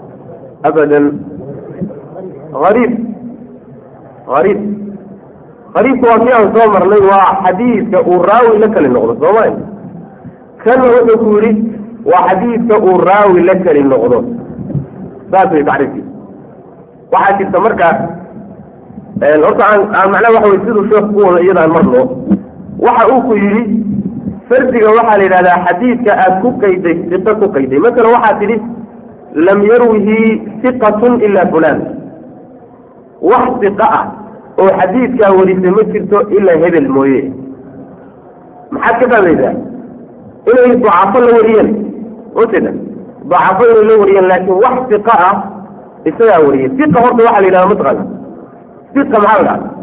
abadan ariib ariib qariibka waa kii aan soo marnay waa xadiidka uu raawi la kali noqdo soomay kanna wuxuu ku yidhi waa xadiidka uu raawi la kali noqdo saas way tacriifkiisa waxaa jirta marka horta aan aan macnaha waxa wey siduu sheekh ku wado iyadaan marno waxa uu ku yidhi fardiga waxaa la yidhahdaa xadiidka aad ku qayday siqo ku qayday masalan waxaa tidhi lam yarwihi siqatun ilaa fulaan wax siqa ah oo xadiidkaa warisay ma jirto ilaa hebel mooye maxaad ka fahmaysaa inay dacafo la wariyeen ujeeda dacafo inay la wariyeen laakiin wax siqa ah isagaa wariyey siqa horta waxaa la yidhahda mataqaana siqa maxaa la dhaha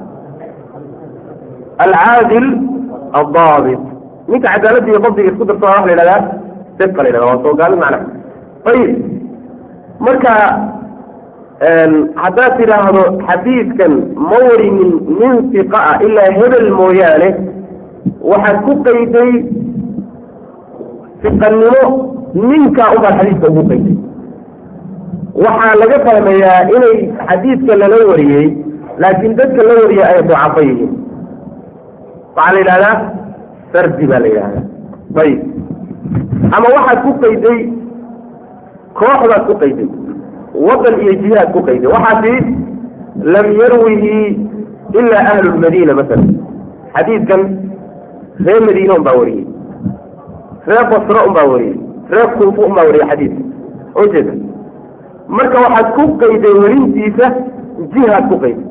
alcaadil addaabit ninka cadaaladda iyo dabdiga isku darsa waa la yidhahdaa siqa la yidhahda waa soo gaalin macnaha ayib marka haddaad tidhaahdo xadiidkan ma warinin nin siqa ah ilaa hebel mooyaane waxaad ku qayday siqannimo ninkaa ubaad xadiidka ugu qayday waxaa laga fahmayaa inay xadiidka lala wariyey laakiin dadka la wariyay ay ducafo yihiin waxaa la yidhahdaa sardi baa la yidhahdaa ayib ama waxaad ku qayday kooxdaad ku qayday wadan iyo jihaad ku qayday waxaa tii lam yarwihi ilaa ahlu lmadiina masalan xadiidkan reer madiine un baa wariyey reer basro un baa wariyey reer kuufa un baa wariyey xadiidka ujeeda marka waxaad ku qayday werintiisa jihaad ku qayday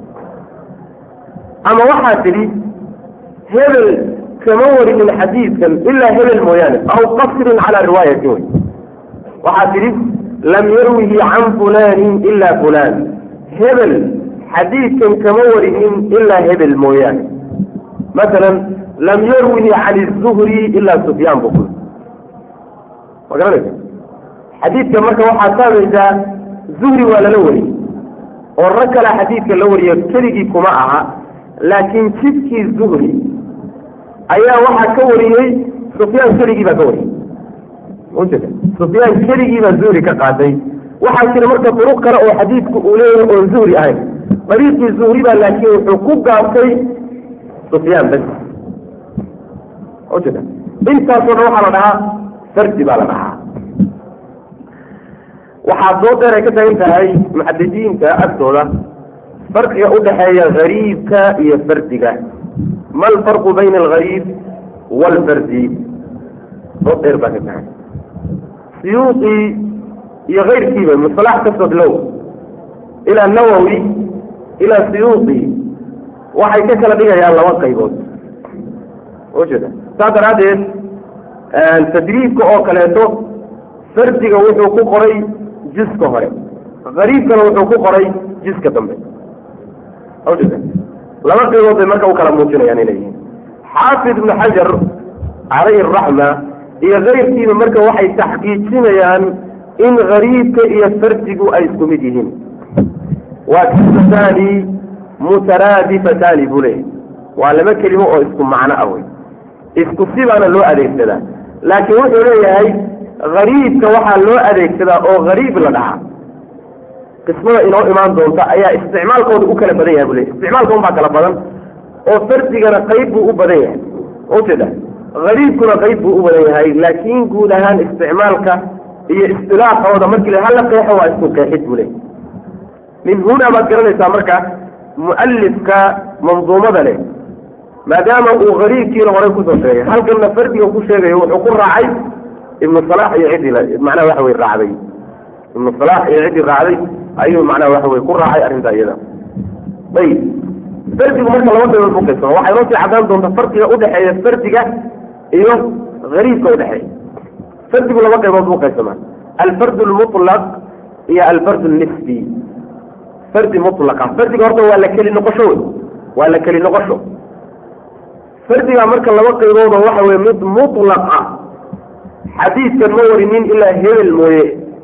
ama waxaa tidhi hebel kama warinin xadiidkan ilaa hebel mooyaane aw qasrin calaa riwaayatin wey waxaa tidhi lam yarwihi can fulaanin ilaa fulaan hebel xadiidkan kama warinin ilaa hebel mooyaane masalan lam yarwihi can izuhri ilaa sufyaan bu kul ma garanaysa xadiidka marka waxaad fahmaysaa zuhri waa lala wariyey oo rag kala xadiidka la wariyo keligii kuma aha laakiin jidkii zuhri ayaa waxaa ka wariyey sufyaan keligii baa ka wariyey ujeeda sufyaan keligii baa zuhri ka qaatay waxaa jira marka duruq kale oo xadiidku uu leeyahay oon zuhri ahayn dariiqii zuhri baa laakiin wuxuu ku gaabtay sufyaan bas ujeeda intaasoo dhan waxaa la dhahaa fardi baa la dhahaa waxaa soo deer ay ka tagan tahay muxadisiinta agtooda farqiga udhaxeeya gariibka iyo fardiga ma alfarqu bayna algariib waalfardi soo deer baa ka tahay siyuuqi iyo kayrkiiba musalax kastoo bilow ilaa nawowi ilaa siyuuqi waxay ka kala dhigayaan laba qaybood ujeeda saas daraaddeed tadriibka oo kaleeto fardiga wuxuu ku qoray jiska hore gariibkana wuxuu ku qoray jiska dambe ujeeda laba qaybood bay marka u kala muujinayaan inay yihiin xaafid ibnu xajar calayhi araxma iyo kayrkiiba marka waxay taxqiijinayaan in gariibka iyo fardigu ay isku mid yihiin waa kalimataani mutaraadifataani buu leeyahy waa laba kelimo oo isku macno ah wey isku sibaana loo adeegsadaa laakiin wuxuu leeyahay gariibka waxaa loo adeegsadaa oo gariib la dhahaa qismada inoo imaan doonta ayaa isticmaalkooda u kala badan yahay buu leeyahy isticmaalka un baa kala badan oo fardigana qayb buu u badan yahay ujeeda gariibkuna qayb buu u badan yahay laakiin guud ahaan isticmaalka iyo istilaaxooda markii la hala qeexo waa isku qeexid buu leeyahy min huna baad garanaysaa marka mu'alifka manduumada leh maadaama uu gariibkiina horey kusoo sheegay halkanna fardiga ku sheegayo wuxuu ku raacay ibnu salax iyo ciddii macnaha waxa wey raacday ibnu salax iyo ciddii raacday ayuu macnaha waxa wey ku raacay arrinta iyada ayib fardigu marka laba qaybood bu qaybsama waxay noo sii caddaan doonta farqiga udhexeeya fardiga iyo gariibka udhexeeya fardigu laba qaybood buu qaybsamaa alfardu lmutlaq iyo alfardu nisbi fardi mutlaqa fardiga horta waa la keli noqosho wey waa la keli noqosho fardiga marka laba qayboodoo waxa weye mid mutlaq ah xadiidkan ma warinin ilaa hebel mooye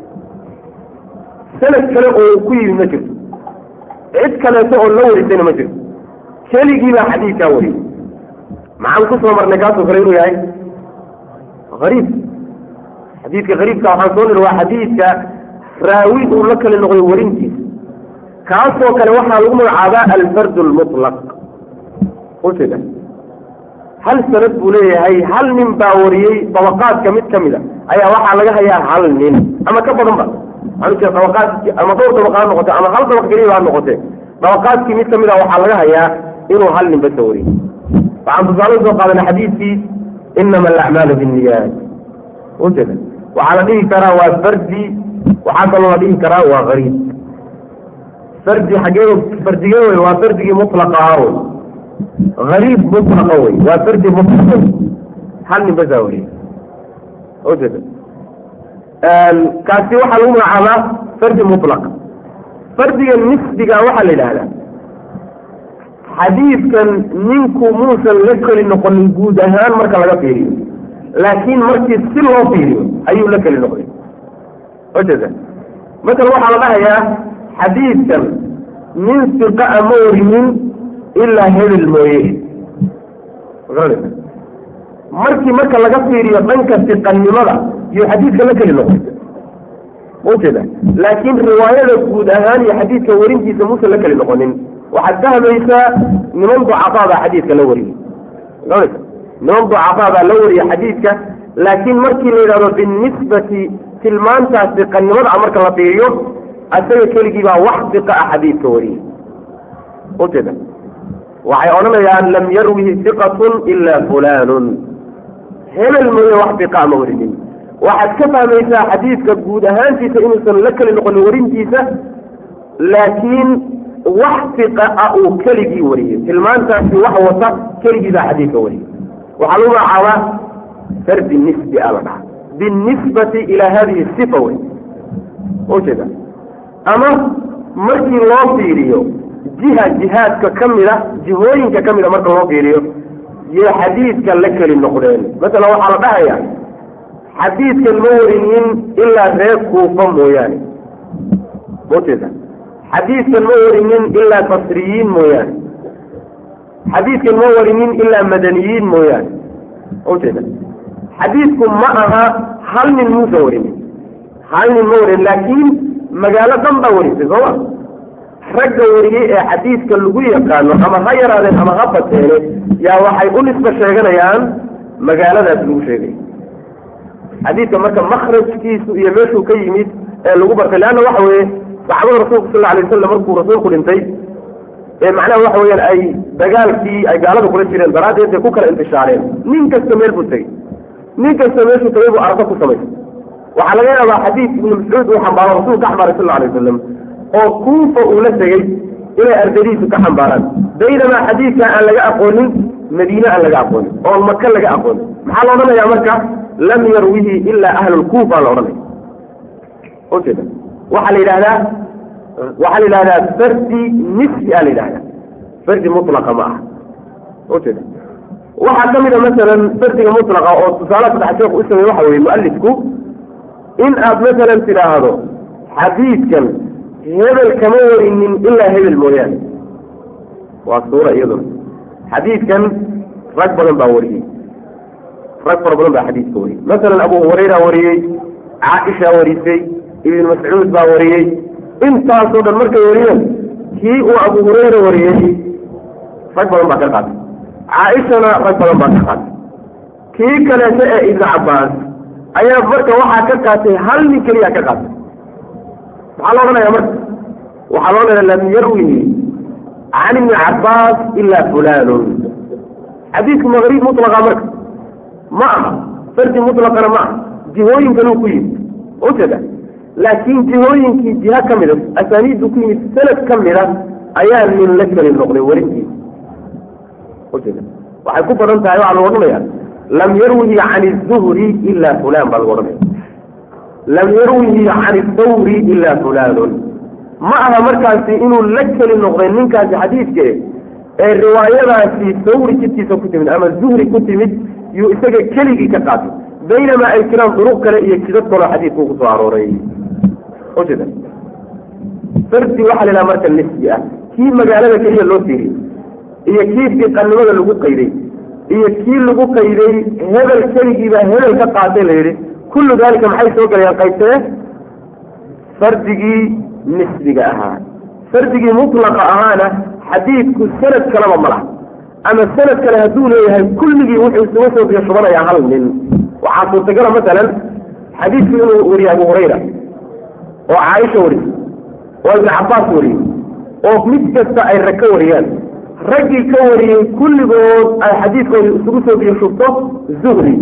sanad kale oo ku yimi ma jirto cid kaleeto oo la warisayna ma jirto keligii baa xadiidkaa wariyey maxaan ku soo marnay kaasoo kale inuu yahay ariib xadiidka ariibka waxaan soo niri waa xadiidka raawi uu la kale noqday warintiisa kaasoo kale waxaa lagu magacaabaa alfardu lmutlaq ujeeda hal sanad buu leeyahay hal nin baa wariyey dabaqaadka mid ka mid a ayaa waxaa laga hayaa hal nin ama ka badan ba manujeeda dabaqaadki ama dhowr dabaqa ha noqote ama hal dabaq keliya ha noqote dabaqaadkii mid ka mid a waxaa laga hayaa inuu hal nin basa wariyey waxaan tusaale soo qaadana xadiidkii inama alacmaalu binniyaat ujeeda waxaa la dhihi karaa waa fardi waxaa kaloo la dhihi karaa waa gariib fardi xagee fardigee wey waa fardigii mutlaqa ahaa wey gariib mutlaqa wey waa fardi mutlaqa wey hal nin basaa weriye ujeeda kaasi waxaa lagu magacaabaa fardi mutlaq fardiga nisbiga waxaa la yidhaahdaa xadiidkan ninku muusan la keli noqonin guud ahaan marka laga fiiriyo laakiin markii si loo fiiriyo ayuu la keli noqday ujeeda masala waxaa la dhahayaa xadiidkan nin siqa a ma warinin ilaa hebel mooye markii marka laga fiiriyo dhanka siqannimada iyo xadiidka la keli noqday ujeeda laakiin riwaayada guud ahaan iyo xadiidka warintiisa muusan la keli noqonin waxaad fahmaysaa niman ducafaabaa xadiidka la wariyey niman ducafaabaa la wariye xadiidka laakiin markii la yidhahdo binisbati tilmaantaas siqannimada a marka la fiiriyo asaga keligii baa wax siqa ah xadiidka wariyey ujeeda waxay odhanayaan lam yarwihi siqatun ilaa fulanun hebel mooye wax siqa ama warinin waxaad ka fahmaysaa xadiidka guud ahaantiisa inuusan la keli noqonin warintiisa laakiin wax siqa ah uu keligii wariyey tilmaantaasi wax wata keligii baa xadiidka wariyey waxaa lagu magacaabaa fardi nisbi a la dhaha binisbati ilaa hadihi sifa wey ujeeda ama markii loo fiiriyo jiha jihaadka ka mida jihooyinka ka mida marka loo fiiriyo yay xadiidka la keli noqdeen masala waxaa la dhahaya xadiidkan ma warinin ilaa reer kuufa mooyaane ujeeda xadiidkan ma warinin ilaa basriyiin mooyaane xadiidkan ma warinin ilaa madaniyiin mooyaane ujeeda xadiidku ma aha hal nin muusan warinin hal nin ma warin laakiin magaalo dhan baa warisay sooma ragga wariyey ee xadiidka lagu yaqaano ama ha yaraadeen ama ha bateene yaa waxay u nisba sheeganayaan magaaladaas lagu sheegay xadiidka marka makrajkiisu iyo meeshuu ka yimid ee lagu bartay leanna waxa weeye saxaabada rasuulka sal alay wasalam markuu rasuulku dhintay ee macnaha waxa weeyaan ay dagaalkii ay gaalada kula jireen daraaddeed bay ku kala intishaareen nin kasta meel buu tegey nin kasta meeshuu tegay buu arko ku samaysay waxaa laga yaabaa xadiid ibnu mascuud uu xambaaro rasuulka ka xambaaray sal alay wasalam oo kuufa uu la tegey inay ardadiisu ka xambaaraan baynamaa xadiidka aan laga aqoonin madiine aan laga aqoonin oo maka laga aqoonin maxaa la odhanayaa marka lam yarwihi ilaa ahlulkuufa la odhanaya ujeeda waxaa la yidhahdaa waxaa la yidhahdaa fardi nisbi a la yidhahdaa fardi mutlaqa ma aha ujeeda waxaa ka mid a masalan fardiga mutlaqa oo tusaale saddex sheekh u sameeye waxa weye mualifku in aad masalan tidhaahdo xadiidkan hebel kama warinin ilaa hebel mooyaane waa suura iyaduna xadiidkan rag badan baa wariyey rag fara badan baa xadiidka wariyey masalan abu hurayra wariyey caaisha warisay ibn mascuud baa wariyey intaasoo dhan markay wariyeen kii uu abu hurayra wariyey rag badan baa ka qaatay caaishana rag badan baa ka qaatay kii kaleeto ee ibnu cabbaas ayaa marka waxaa ka qaatay hal nin keliya ka qaatay maxaa la odhanaya marka waxaa loo odhanaya lam yarwihi can ibni cabbaas ilaa fulanun xadiidku maqriib mutlaqa marka ma aha fardi mutlaqana ma aha jihooyinkanuu ku yimid ujeeda laakiin jihooyinkii jiha ka mida asaaniiddu ku yimid sanad ka mida ayaa nin la keli noqday warintiisa ujeeda waxay ku badan tahay waxaa lagu odhanaya lam yarwihi can الzuhri ila fulan baa lagu odhanaya lam yarwihi can الthawri ila fulanun ma aha markaasi inuu la keli noqday ninkaasi xadiidke ee riwaayadaasi thawri jidkiisa ku timid ama zuhri ku timid yuu isaga keligii ka qaatay baynamaa ay jiraan duruq kale iyo jidad kaloo xadiidku ku soo arooray ujeeda fardi waxaa la yidhaha marka nisbi ah kii magaalada keliya loo fiiriyey iyo kii fiqanimada lagu qayday iyo kii lagu qayday hebel keligiibaa hebel ka qaatay la yidhi kullu daalika maxay soo gelayaan qaybtee fardigii nisbiga ahaa fardigii mutlaqa ahaana xadiidku sanad kaleba ma laha ama sanad kale hadduu leeyahay kulligii wuxuu isuga soo biyo shubanayaa hal nin waxaa suurtagala masalan xadiidku inuu weriye abu hurayra oo caaisha wariye oo ibn cabaas wariye oo mid kasta ay rag ka wariyaan raggii ka wariyey kulligood ay xadiidkooda isugu soo biyo shubto zuhri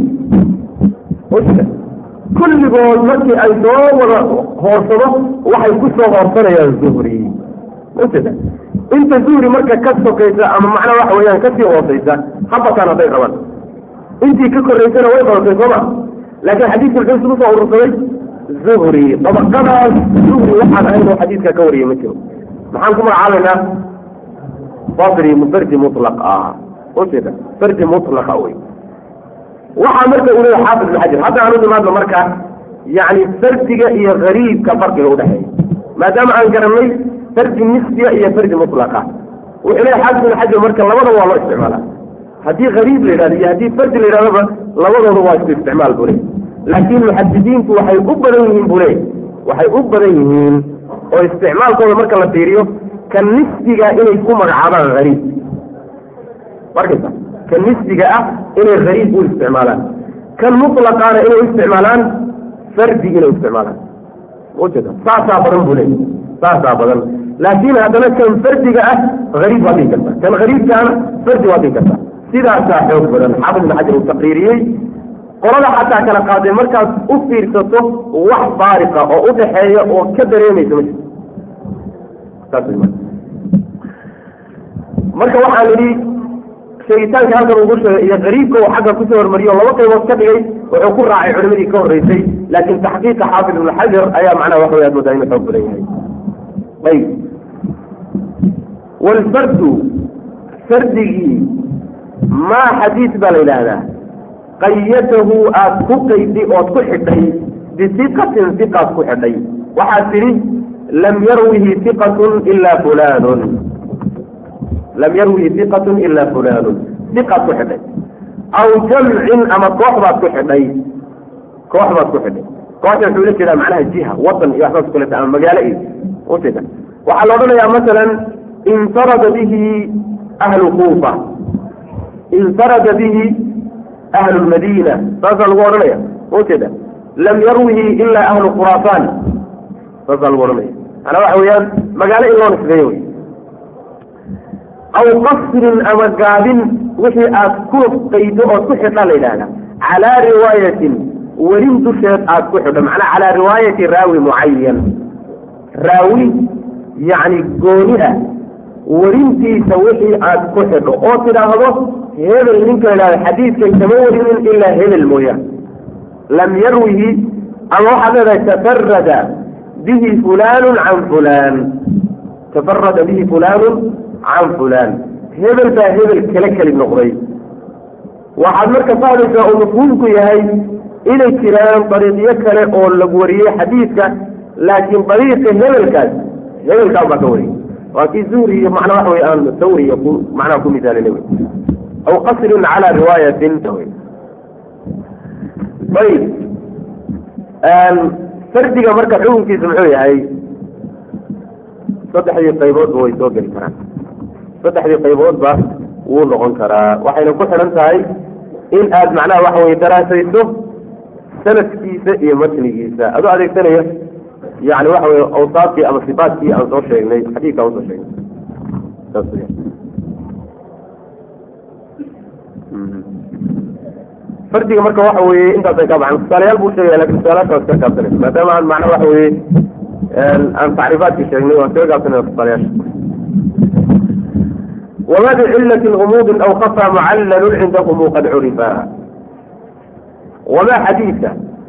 kulligood markii ay soo wada hoorsado waxay ku soo hoorsanayaan zuhri maujeeda inta zuhri marka ka sokaysa ama macnaa waxa weeyaan kasii hoosaysa habataan hadday rabaan intii ka koraysana way badatay sooma laakiin xadiidku muxuu isugu soo urursaday zuhri dabaqadaas zuhri waxaan ahayn oo xadiidka ka wariyay ma jiro maxaan ku magacaabaynaa fadri fardi mutlaq ah ujeeda fardi mutlaqa wey waxaa marka uu leeyahay xaafid ibn xajar hadda aan u nimaadno marka yani fardiga iyo gariibka farqiga udhexeeya maadaama aan garanay fardi nisbiya iyo fardi mutlaqa wuxuu leeyahay xaafid ibn xajar marka labadaba waa loo isticmaalaa haddii gariib la yidhahdo iyo haddii fardi la yidhahdoba labadooda waa isku isticmaal buu leey laakiin muxadidiintu waxay u badan yihiin buu leey waxay u badan yihiin oo isticmaalkooda marka la fiiriyo ka nisbiga inay ku magacaabaan hariib markaysa ka nisbiga ah inay hariib u isticmaalaan kan mutlaqaana inay u isticmaalaan fardi inay u isticmaalaan ujeeda saasaa badan buu leey saasaa badan laakiin haddana kan fardiga ah hariib waa dhihi karta kan hariibkaana fardi waa dhihi karta sidaasaa xoog badan xaafid ibn xajar uu taqriiriyey qolada xataa kala qaadee markaad u fiirsato wax baariqa oo u dhaxeeya oo ka dareemaysa ma jirto marka waxaan idhi sheegitaanka halkan ugu sheegay iyo qariibka uu xagga kusoo hormariyo laba qaybood ka dhigay wuxuu ku raacay culimadii ka horreysay laakiin taxqiiqa xaafid ibn xajar ayaa macnaha waxa wey ad moodaa inuu xoog badan yahay ayb walfardu fardigii maa xadiis baa la yidhaahdaa qayatahu aad ku qaydi ood ku xidhay bisiqatin siqaad ku xidhay waxaad tidhi lam yarwihi iqatun ila fulanun lam yarwihi iqatun ila fulanun siqaad ku xidhay aw jamcin ama koox baad ku xidhay koox baad ku xidhay kooxda wuxuu la jeedaa macnaha jiha wadan iyo waxbaas kuleta ama magaalo iyo ujeeda waxaa la odhanayaa masalan infarada bihi ahlu kuufa infarada bihi ahlu lmadiina saasaa lagu odhanaya ujeeda lam yarwihi ila ahlu khuraasaan saasaa lagu odhanaya manaa waxa weeyaan magaalo in loo nisbeeyo wey aw qasrin ama gaabin wixii aad ku qaydo ood ku xidha la yidhaahda calaa riwaayatin werin dusheed aad ku xidho macnaa calaa riwaayati raawi mucayan raawi yacni gooni ah werintiisa wixii aad ku xidho oo tidhaahdo hebel ninka la yidhahdo xadiidkan kama warinin ilaa hebel mooyaan lam yarwihi ama waxaad leedahay tafarada bihi fulaanun can fulaan tafarada bihi fulaanun can fulaan hebel baa hebel kala keli noqday waxaad marka fahmaysaa uu mafhuumku yahay inay jiraan dariiqyo kale oo lagu wariyey xadiidka laakiin dariiqa hebelkaas hebelkaan baa ka wariyey waa kii zuhri iyo macnaa waxa wey aan thawri iyo ku macnaha ku misaalina wey aw qasrin calaa riwaayatin ayib fardiga marka xukunkiisa muxuu yahay saddexdii qayboodba way soo geli karaan saddexdii qayboodba wuu noqon karaa waxayna ku xidhan tahay in aad macnaha waxa weye daraasayso sanadkiisa iyo matnigiisa adoo adeegsanaya yani waxa weye awsaafkii ama sifaatkii aan soo sheegnay xadiidka aan usoo sheegnay saas weya fardiga marka waxa weye intaasay ka baxan tusaalayaal buu sheegaya lakin tusaalayaasha waa iska gaabsanaysa maadaama aan macna waxa weye aan tacriifaadkii sheegnay waan iskaga gaabsanayna tusaalayaasha وما بعلة غموض أو خفى معلل عندهم قد عرفا وما حديث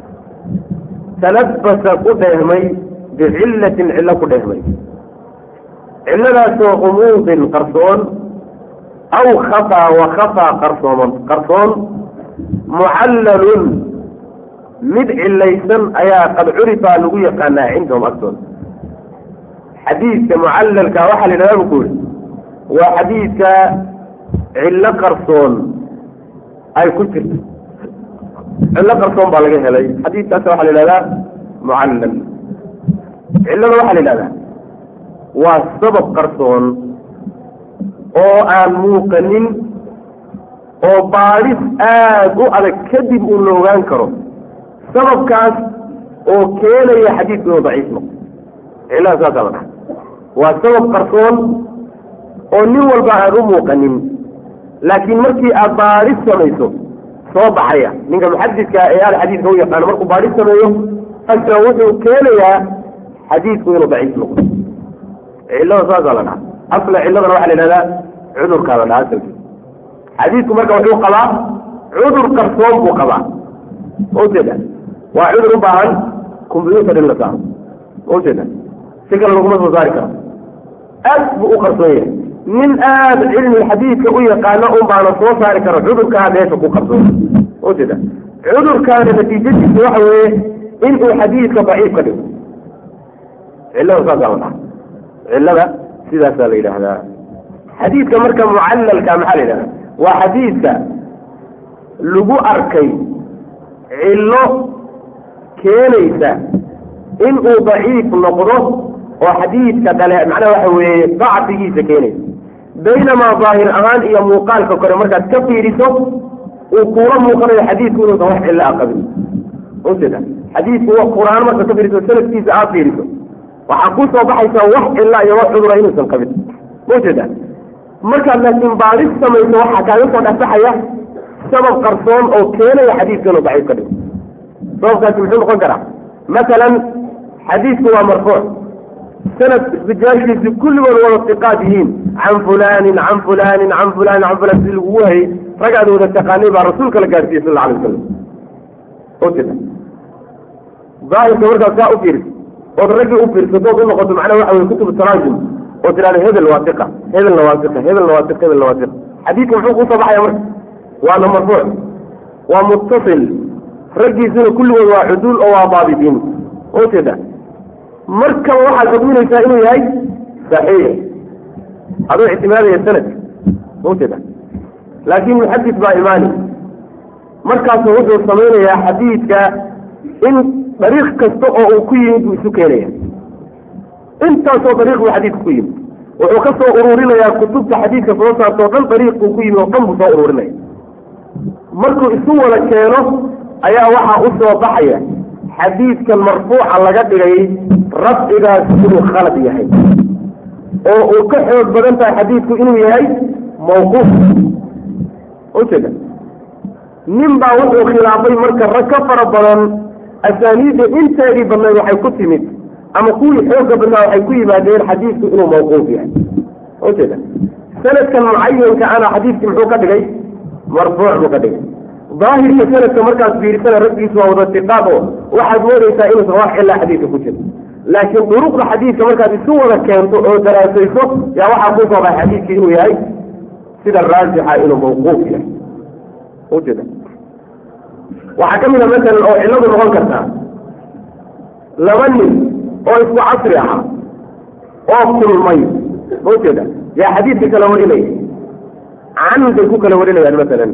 تلبس قدهمي بعلة علة قدهمي علة سوى غموض قرصون أو خفى وخفى قرصون قرصون معلل مدع الليسن أيا قد عرفا لغوية كان عندهم أكثر حديث معلل كوحل لا بقول waa xadiidka cillo qarsoon ay ku jirto cillo qarsoon baa laga helay xadiidkaas waxaa la yidhahdaa mucallal cillada waxaa la yidhahdaa waa sabab qarsoon oo aan muuqanin oo baadhis aad u adag kadib uu la ogaan karo sababkaas oo keenaya xadiidku inuu daciif noqdo cillada saasaa la dhaha waa sabab qarsoon oo nin walba aan u muuqanin laakiin markii aad baadhis samayso soo baxaya ninka muxadidka ee al xadiidka u yaqaano markuu baadhis sameeyo asna wuxuu keenayaa xadiidku inuu daciif noqdo cillada saasaa la dhaha asla cilladana waxaa la yidhahdaa cudurkaa la dhaha asalkiisa xadiidku marka wuxuu qabaa cudur qarsoon buu qabaa ujeeda waa cudur u baahan combyuutar in la saaro ujeeda si kale laguma soo saari karo aad buu u qarsoon yahay nin aad cilmi xadiidka u yaqaano un baana soo saari karo cudurkaa meesha ku qarsoon ujeeda cudurkaana natiijadiisa waxa weeye inuu xadiidka daciif ka dhigo cillada saasaa la dhaha cillada sidaasaa la yidhaahdaa xadiidka marka mucallalka maxaa la yidhahdaa waa xadiidka lagu arkay cillo keenaysa inuu daciif noqdo oo xadiidka dhale macnaha waxa weeye dacfigiisa keenaysa baynamaa daahir ahaan iyo muuqaalka kore markaad ka fiiriso uu kuula muuqanayo xadiidku inuusan wax cillo a qabin ujeeda xadiidku qur-aan markaad ka fiiriso sanadkiisa aad fiiriso waxaa ku soo baxaysa wax cilla iyo wax cudura inuusan qabin ujeeda markaad laakiin baadhis samayso waxaa kaaga soo dhexbaxaya sabab qarsoon oo keenaya xadiidka inuu daciif ka dhigo sababkaasi muxuu noqon karaa masalan xadiidku waa marfuuc sanad rijaashiisi kulligood wada siqaad yihiin can fulaanin can fulaanin can fulaanin can fulaan si lagugu hayay ragaad wada taqaanay baa rasuulka la gaarsiiyey sal alla alay wasalam ujeeda daahirka markaad saa u fiiriso ood raggii u fiirsato ood u noqoto macnaha waxa weye kutubu taraajum oo tidhahda hebel waa iqa hebelna waa iqa hebelna waa iq hebelna waa iq xadiidka muxuu kusoo baxaya marka waana marfuuc waa muttasil raggiisuna kulligood waa cuduul oo waa daabitiin ujeeda markaba waxaad xugminaysaa inuu yahay saxiix adoo ictimaadaya sanadka ujeeda laakiin muxadis baa imaani markaasu wuxuu samaynayaa xadiidka in dariiq kasta oo uu ku yimid buu isu keenaya intaasoo dariiq buu xadiidka ku yimid wuxuu ka soo ururinayaa kutubta xadiidka soo saartoo dhan dariiquu ku yimid oo dhan buu soo ururinaya markuu isu wada keeno ayaa waxaa u soo baxaya xadiidkan marfuuca laga dhigay rafcigaas inuu khalad yahay oo uu ka xoog badan tahay xadiidku inuu yahay mawquuf ujeeda nin baa wuxuu khilaafay marka rag ka fara badan asaaniidda inteedii badnayd waxay ku timid ama kuwii xooga badnaa waxay ku yimaadeen xadiidku inuu mawquuf yahay ujeeda sanadkan mucayanka ana xadiidkii muxuu ka dhigay marfuuc buu ka dhigay daahirka sanadka markaad fiirisana raggiisu waa wada tiqaad oo waxaad moodaysaa inuusan wax cilaa xadiidka ku jiro laakiin duruqda xadiidka markaad isu wada keento oo daraasayso yaa waxaa ku soo baxay xadiidkii inuu yahay sida raajixa inuu mawquuf yahay ujeeda waxaa ka mid a masalan oo cilladu noqon kartaa laba nin oo isku casri ahaa oo kulmay ujeeda yaa xadiidka kala warinaya can bay ku kala warinayaan masalan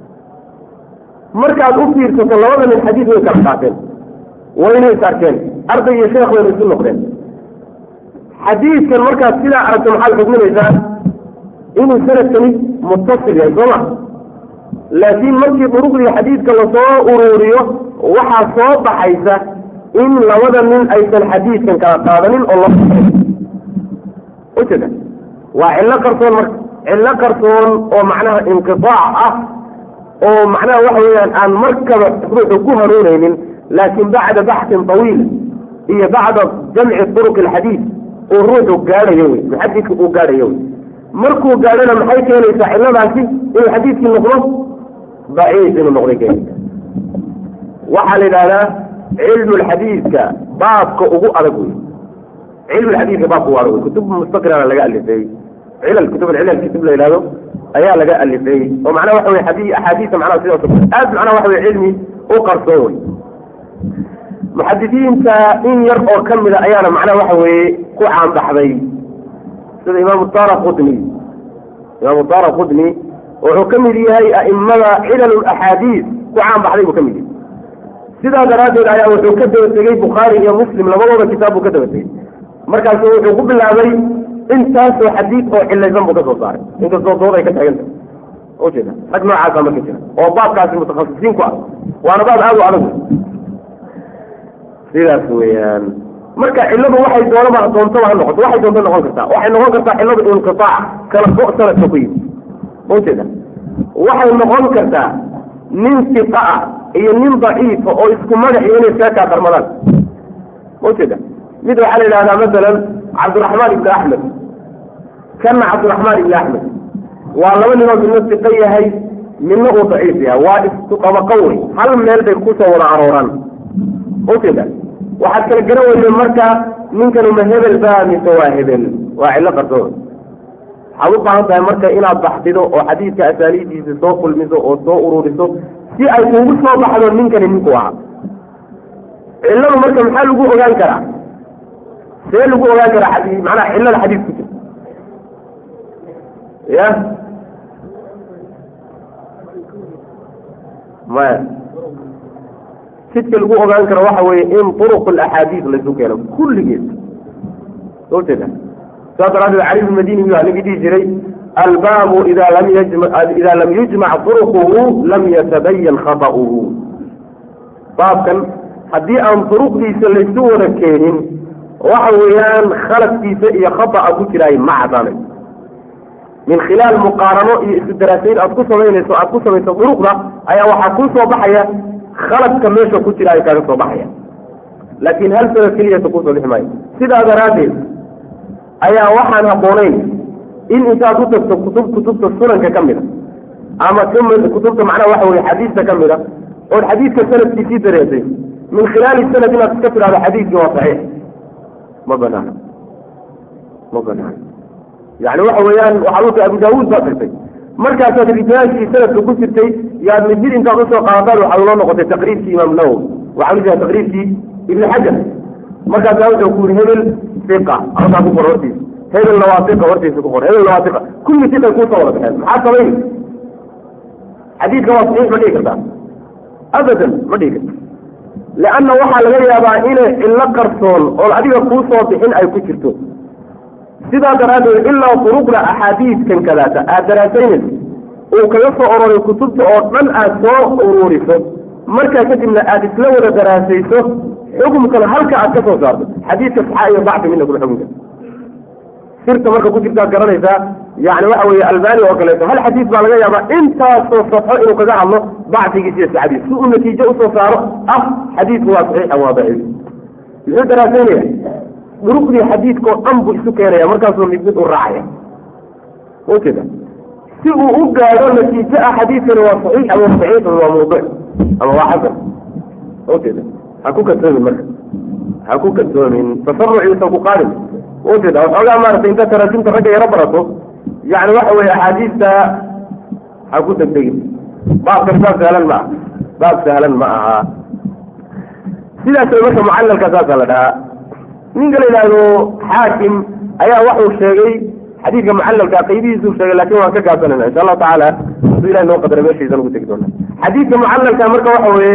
markaad u fiirsato labada nin xadiid way kala qaateen wayna is arkeen arday iyo sheekh wayna isu noqdeen xadiidkan markaad sidaa aragto maxaad xugminaysaa inuu sanadkani muttasil yahay soo ma laakiin markii duruqdii xadiidka lasoo ururiyo waxaa soo baxaysa in labada nin aysan xadiidkan kala qaadanin oo loo ujeeda waa cillo qarsoon marka cillo qarsoon oo macnaha inqitaac ah oo macnaha waxa weeyaan aan markaba ruuxu ku hanuunaynin laakiin bacda baxsin tawiil iyo bacda jamci turuq alxadiid uu ruuxu gaadhayo wey muxadidka uu gaadhayo wey markuu gaadhana maxay keenaysaa cilladaasi inuu xadiidkii noqdo daciif inuu noqday keenaysa waxaa la yidhahdaa cilmu lxadiidka baabka ugu adag wey cilmu lxadiidka baabka ugu adag wey kutub mustaqirana laga alifay cilal kutub alcilal kutub la yidhahdo ayaa laga alifay oo macnaha waxa wey xadii axaadiisa macnaha sidaas aad macnaha waxa wey cilmi u qarsoon wey muxadisiinta in yar oo ka mida ayaana macnaha waxa weeye ku caanbaxday sida imaamu tara qudni imaamu tara qudni wuxuu ka mid yahay a'imada cilal axaadiis ku caanbaxday buu ka mid yahay sidaa daraaddeed ayaa wuxuu ka daba tegey bukhaari iyo muslim labadooda kitaab buu ka daba tegey markaasu wuxuu ku bilaabay intaasoo xadiid oo cilaysan buu ka soo saaray inkastoo dood ay ka taaganta ujeeda rag noocaasa marka jira oo baabkaasi mutakhasisiin ku ah waana baab aad u adag sidaas weeyaan marka cilladu waxay doonaba doontaba ha noqoto waxay doonta noqon kartaa waxay noqon kartaa cilladu inqitaac kala go' sanadka ku yimi ujeeda waxay noqon kartaa nin siqa ah iyo nin daciifa oo isku magac iyo inay iskaga kaa darmadaan ujeeda mid waxaa la yidhahdaa masalan cabdiraxmaan ibni axmed kana cabdiraxmaan ibni axmed waa laba ninoo midna siqo yahay midna uu daciif yahay waa isku qabaqo wey hal meel bay kusoo wada arooraan ujeeda waxaad kala garan weyde marka ninkanu ma hebel ba mise waa hebel waa cillo qarsoon waxaad u baahan tahay marka inaad baxdido oo xadiidka asaaniidiisa soo kulmiso oo soo ururiso si ay kugu soo baxdo ninkani ninku ahaa cilladu marka maxaa lagu ogaan karaa see lagu ogaan karaa xadii macnaha cillada xadiid ku jirta ya maya sidka lagu ogaan karo waxa weeye in turuq alaxaadiid laysu keeno kulligeed soo jeeda saas daraaddeed cali bn madini waa ninkii dhihi jiray albaabu ida lam yajma ida lam yujmac turuquhu lam yatabayan khata'uhu baabkan haddii aan turuqdiisa laysu wada keenin waxa weeyaan khaladkiisa iyo khata'a ku jiraay ma cadaanay min khilaal muqaarano iyo isu daraasayn aad ku samaynayso aad ku samayso duruqda ayaa waxaa kuu soo baxaya khaladka meesha ku jira ay kaaga soo baxaya laakiin hal sanad keliyata kusoo bixi maayo sidaa daraaddeed ayaa waxaan habboonayn in intaad u tagto kutub kutubta sunanka ka mida ama kutubta macnaha waxa weye xadiista ka mida ood xadiidka sanadkiisii dareesay min khilaali sanad inaad iska tidhahdo xadiidkii waa saxiix ma banaana ma banaana yani waxa weeyaan waxaad u tahay abu daawuud baa tagtay markaasaad rijaashii sanadka ku jirtay yaad mid mid intaad usoo qaadataan waxaad ula noqotay taqriirkii imaam nawowi waxaa la jeeda taqriirkii ibni xajar markaasaa wuxuu ku yiri hebel iqa halkaa ku qor hortiisa hebelna waa iqa hortiisa ku qor hebelna waa iqa kulli iqay kuusoo wada baxeen maxaa samayn xadiidka waa saxiix ma dhihi kartaa abadan ma dhihi karta leanna waxaa laga yaabaa inay cillo qarsoon oon adiga kuu soo bixin ay ku jirto sidaa daraaddeed ilaa duruqda axaadiidkan kadaata aad daraasaynayso uu kaga soo ororay kutubta oo dhan aad soo ururiso markaa kadibna aad isla wada daraasayso xukumkana halka aad ka soo saarto xadiidka saxa iyo dacfi midna kuma xukunka sirta marka ku jirtaad garanaysaa yani waxa weeye albani oo kaleeto hal xadiis baa laga yaabaa intaasoo safxo inuu kaga hadlo dacfigiisa iyo saxadiis si uu natiijo usoo saaro ah xadiidku waa saxiixa waa daciif muxuu daraasaynaya duruqdii xadiidkao dhan buu isu keenaya markaasuu mid mid u raacaya ujeeda si uu u gaadho natiijo ah xadiidkani waa saxiix ama saxiix waa mawduuc ama waa xasan ujeeda ha ku kadsoomin marka ha ku kadsoomin tasaruciisa ku qaadin ujeeda waxoogaa maaragtay inta taraajimta ragga yaro barato yani waxa weeye axaadiista ha ku degdegin baabkan baab sahlan ma aha baab sahlan ma aha sidaas marka mucalalka saasaa la dhahaa ninka la yidhaahdo xaakim ayaa waxuu sheegay xadiidka mucalalka qaybihiisuu sheegay lakin waan ka gaabsanayna insha allahu tacaala haduu ilahi noo qadara meeshiisa ugu tegi doona xadiidka mucalalka marka waxa weeye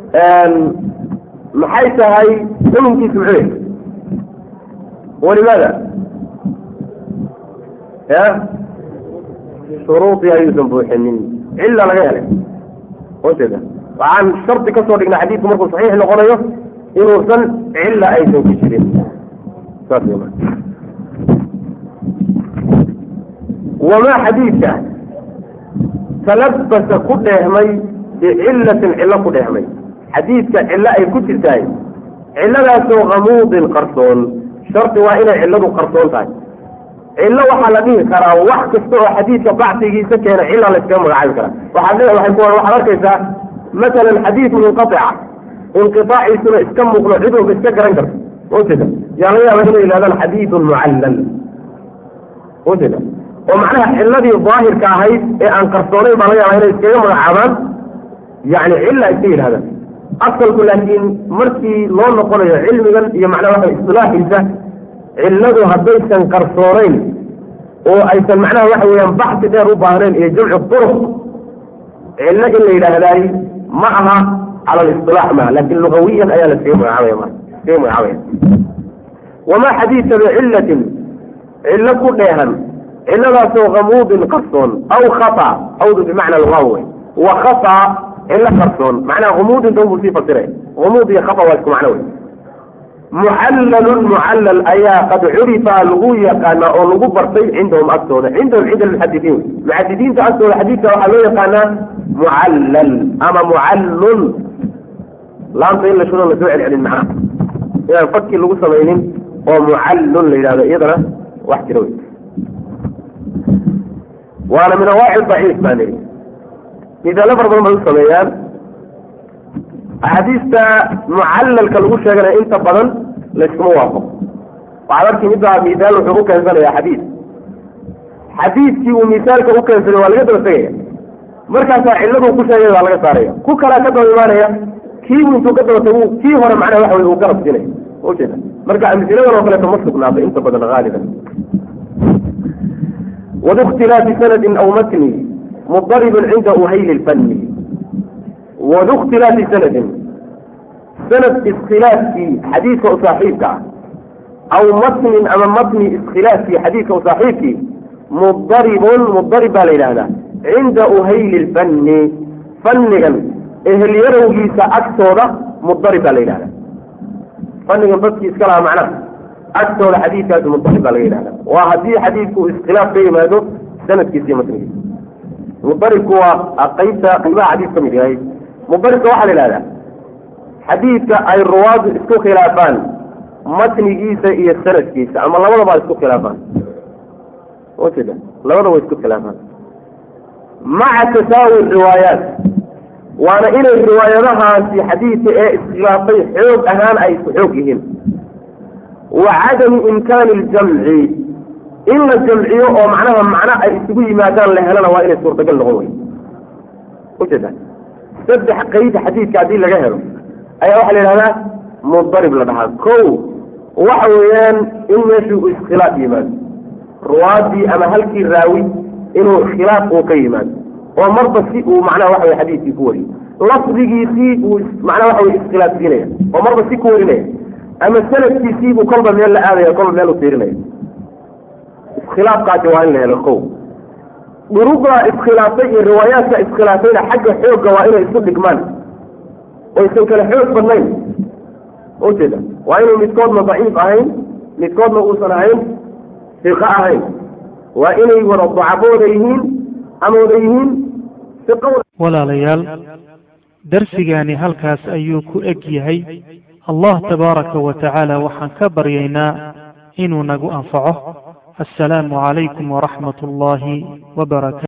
maxay tahay xukunkiisu muxuu yahay walimaada ya shuruudii ayuusan buuxinin cilla laga helay ujeeda waxaan shardi ka soo dhignay xadiidku markuu saxiix noqonayo inuusan cilla aysan ku jirin saas wey marka wamaa xadiidka talabasa ku dheehmay bicillatin cillo ku dheehmay xadiidka cillo ay ku jirtahay cilladaasoo kamuudin qarsoon shardi waa inay cilladu qarsoon tahay cillo waxaa la dhihi karaa wax kasta oo xadiidka bacsigiisa keena cilla la iskaga magacaabi karaa waxaad waxaad arkaysaa masalan xadiid munqaica inqiaaciisuna iska muuqdo cid walba iska garan karto ujeeda yaa laga yaaba inay yihahdaan xadiidun mucallal ujeeda oo macnaha cilladii daahirka ahayd ee aan qarsoonayn baa laga yaaba inay iskaga magacaabaan yani cilla iska yidhahdaan asalku laakiin markii loo noqonayo cilmigan iyo macnaha waxa isilaaxiisa cilladu haddaysan qarsoonayn oo aysan macnaha waxa weeyaan baxsi dheer u baahnayn iyo jamcu duruq cillo in la yidhaahdaay ma aha cala alisilaax maha laakin lugawiyan ayaa la iskaga magacaabaya ma iskaga magacaabaya wamaa xadiidka bicillatin cillo ku dheehan ciladaasoo kamuudin qarsoon aw khata awdu bimacna alwaaw wey wa khata cilo qarsoon macnaha humuudinta unbuu sii fasiray humuud iyo khata waa isku macno wey muxallalun mucallal ayaa qad curifa lagu yaqaanaa oo lagu bartay cindahum agtooda cindahum cinda almuxadidiin wey muxadidiinta agtooda xadiidka waxaa loo yaqaanaa mucallal ama mucallun laanta in la shudo la soo celcelin macnaha inaan fakii lagu samaynin oo mucallun la yidhahdo iyadana wax jira wey waana min awaaci daciif baa lihi midaalo fara badan bay u sameeyaan axaadiista mucallalka lagu sheeganaya inta badan layskuma waafaqo waxaad arki midbaa misaal wuxuu u keensanayaa xadiid xadiidkii uu misaalka u keensaday waa laga daba tegaya markaasaa cilladuu ku sheegay waa laga saaraya ku kalaa ka daba imaanaya kiibu intuu ka daba tagu kii hore macnaha waxa wey uu garab siinaya ujeeda marka amsiladan oo kaleeto ma sugnaata inta badan haaliban wadu sanadin aw matni mudaribun cinda uhayli lfanni wadu ikhtilaafi sanadin sanad iskhilaafkii xadiidka u saaxiibka ah aw matnin ama matni iskhilaafkii xadiidka u saaxiibkii mudaribun mudarib baa la yidhahdaa cinda uhayli lfanni fannigan ehelyarawgiisa agtooda mudarib baa la yidhahdaa fannigan dadkii iska lahaa macnaha agtooda xadiidkaasi mudarib baa laga yidhahda waa haddii xadiidku iskhilaaf ka yimaado sanadkiisa iyo matnigiisa mudaribku waa qaybta qaybaha xadiis ka mid yahay mudaribka waxaa la yidhahdaa xadiidka ay ruwaadu isku khilaafaan matnigiisa iyo sanadkiisa ama labadaba isku khilaafaan ujeeda labadaba isku khilaafaan maca tasaawi riwaayaat waana inay riwaayadahaasi xadiidka ee iskhilaafay xoog ahaan ay isku xoog yihiin wa cadami imkaani ljamci in la jamciyo oo macnaha macno ay isugu yimaadaan la helana waa inay suurtagal noqon wey ujeeda saddex qeyd xadiidka haddii laga helo ayaa waxaa la yidhahdaa mudarib la dhahaa ko waxa weeyaan in meeshuu iskhilaaf yimaado ruwaadii ama halkii raawi inuu khilaaf uu ka yimaado oo marba si uu macnaha waxa wey xadiidkii ku wariyo lafdigiisii uu macnaha waxa wey iskhilaafsiinaya oo marba si ku warinaya ama sanadkiisiibuu kolba meel la aadaya kolba meel u fiirinaya iskhilaafkaasi waa in la helo ko duruqda iskhilaaftay iyo riwaayaadka iskhilaafayna xagga xoogga waa inay isu dhigmaan oysan kale xoog badnayn ujeeda waa inuu midkoodna daciif ahayn midkoodna uusan ahayn siqo ahayn waa inay wada dacafo wada yihiin ama wada yihiin siqo walaalayaal darsigaani halkaas ayuu ku eg yahay allah tabaaraka wa tacaala waxaan ka baryaynaa inuu nagu anfaco assalaamu calaykum waraxmat ullaahi wabarakaatu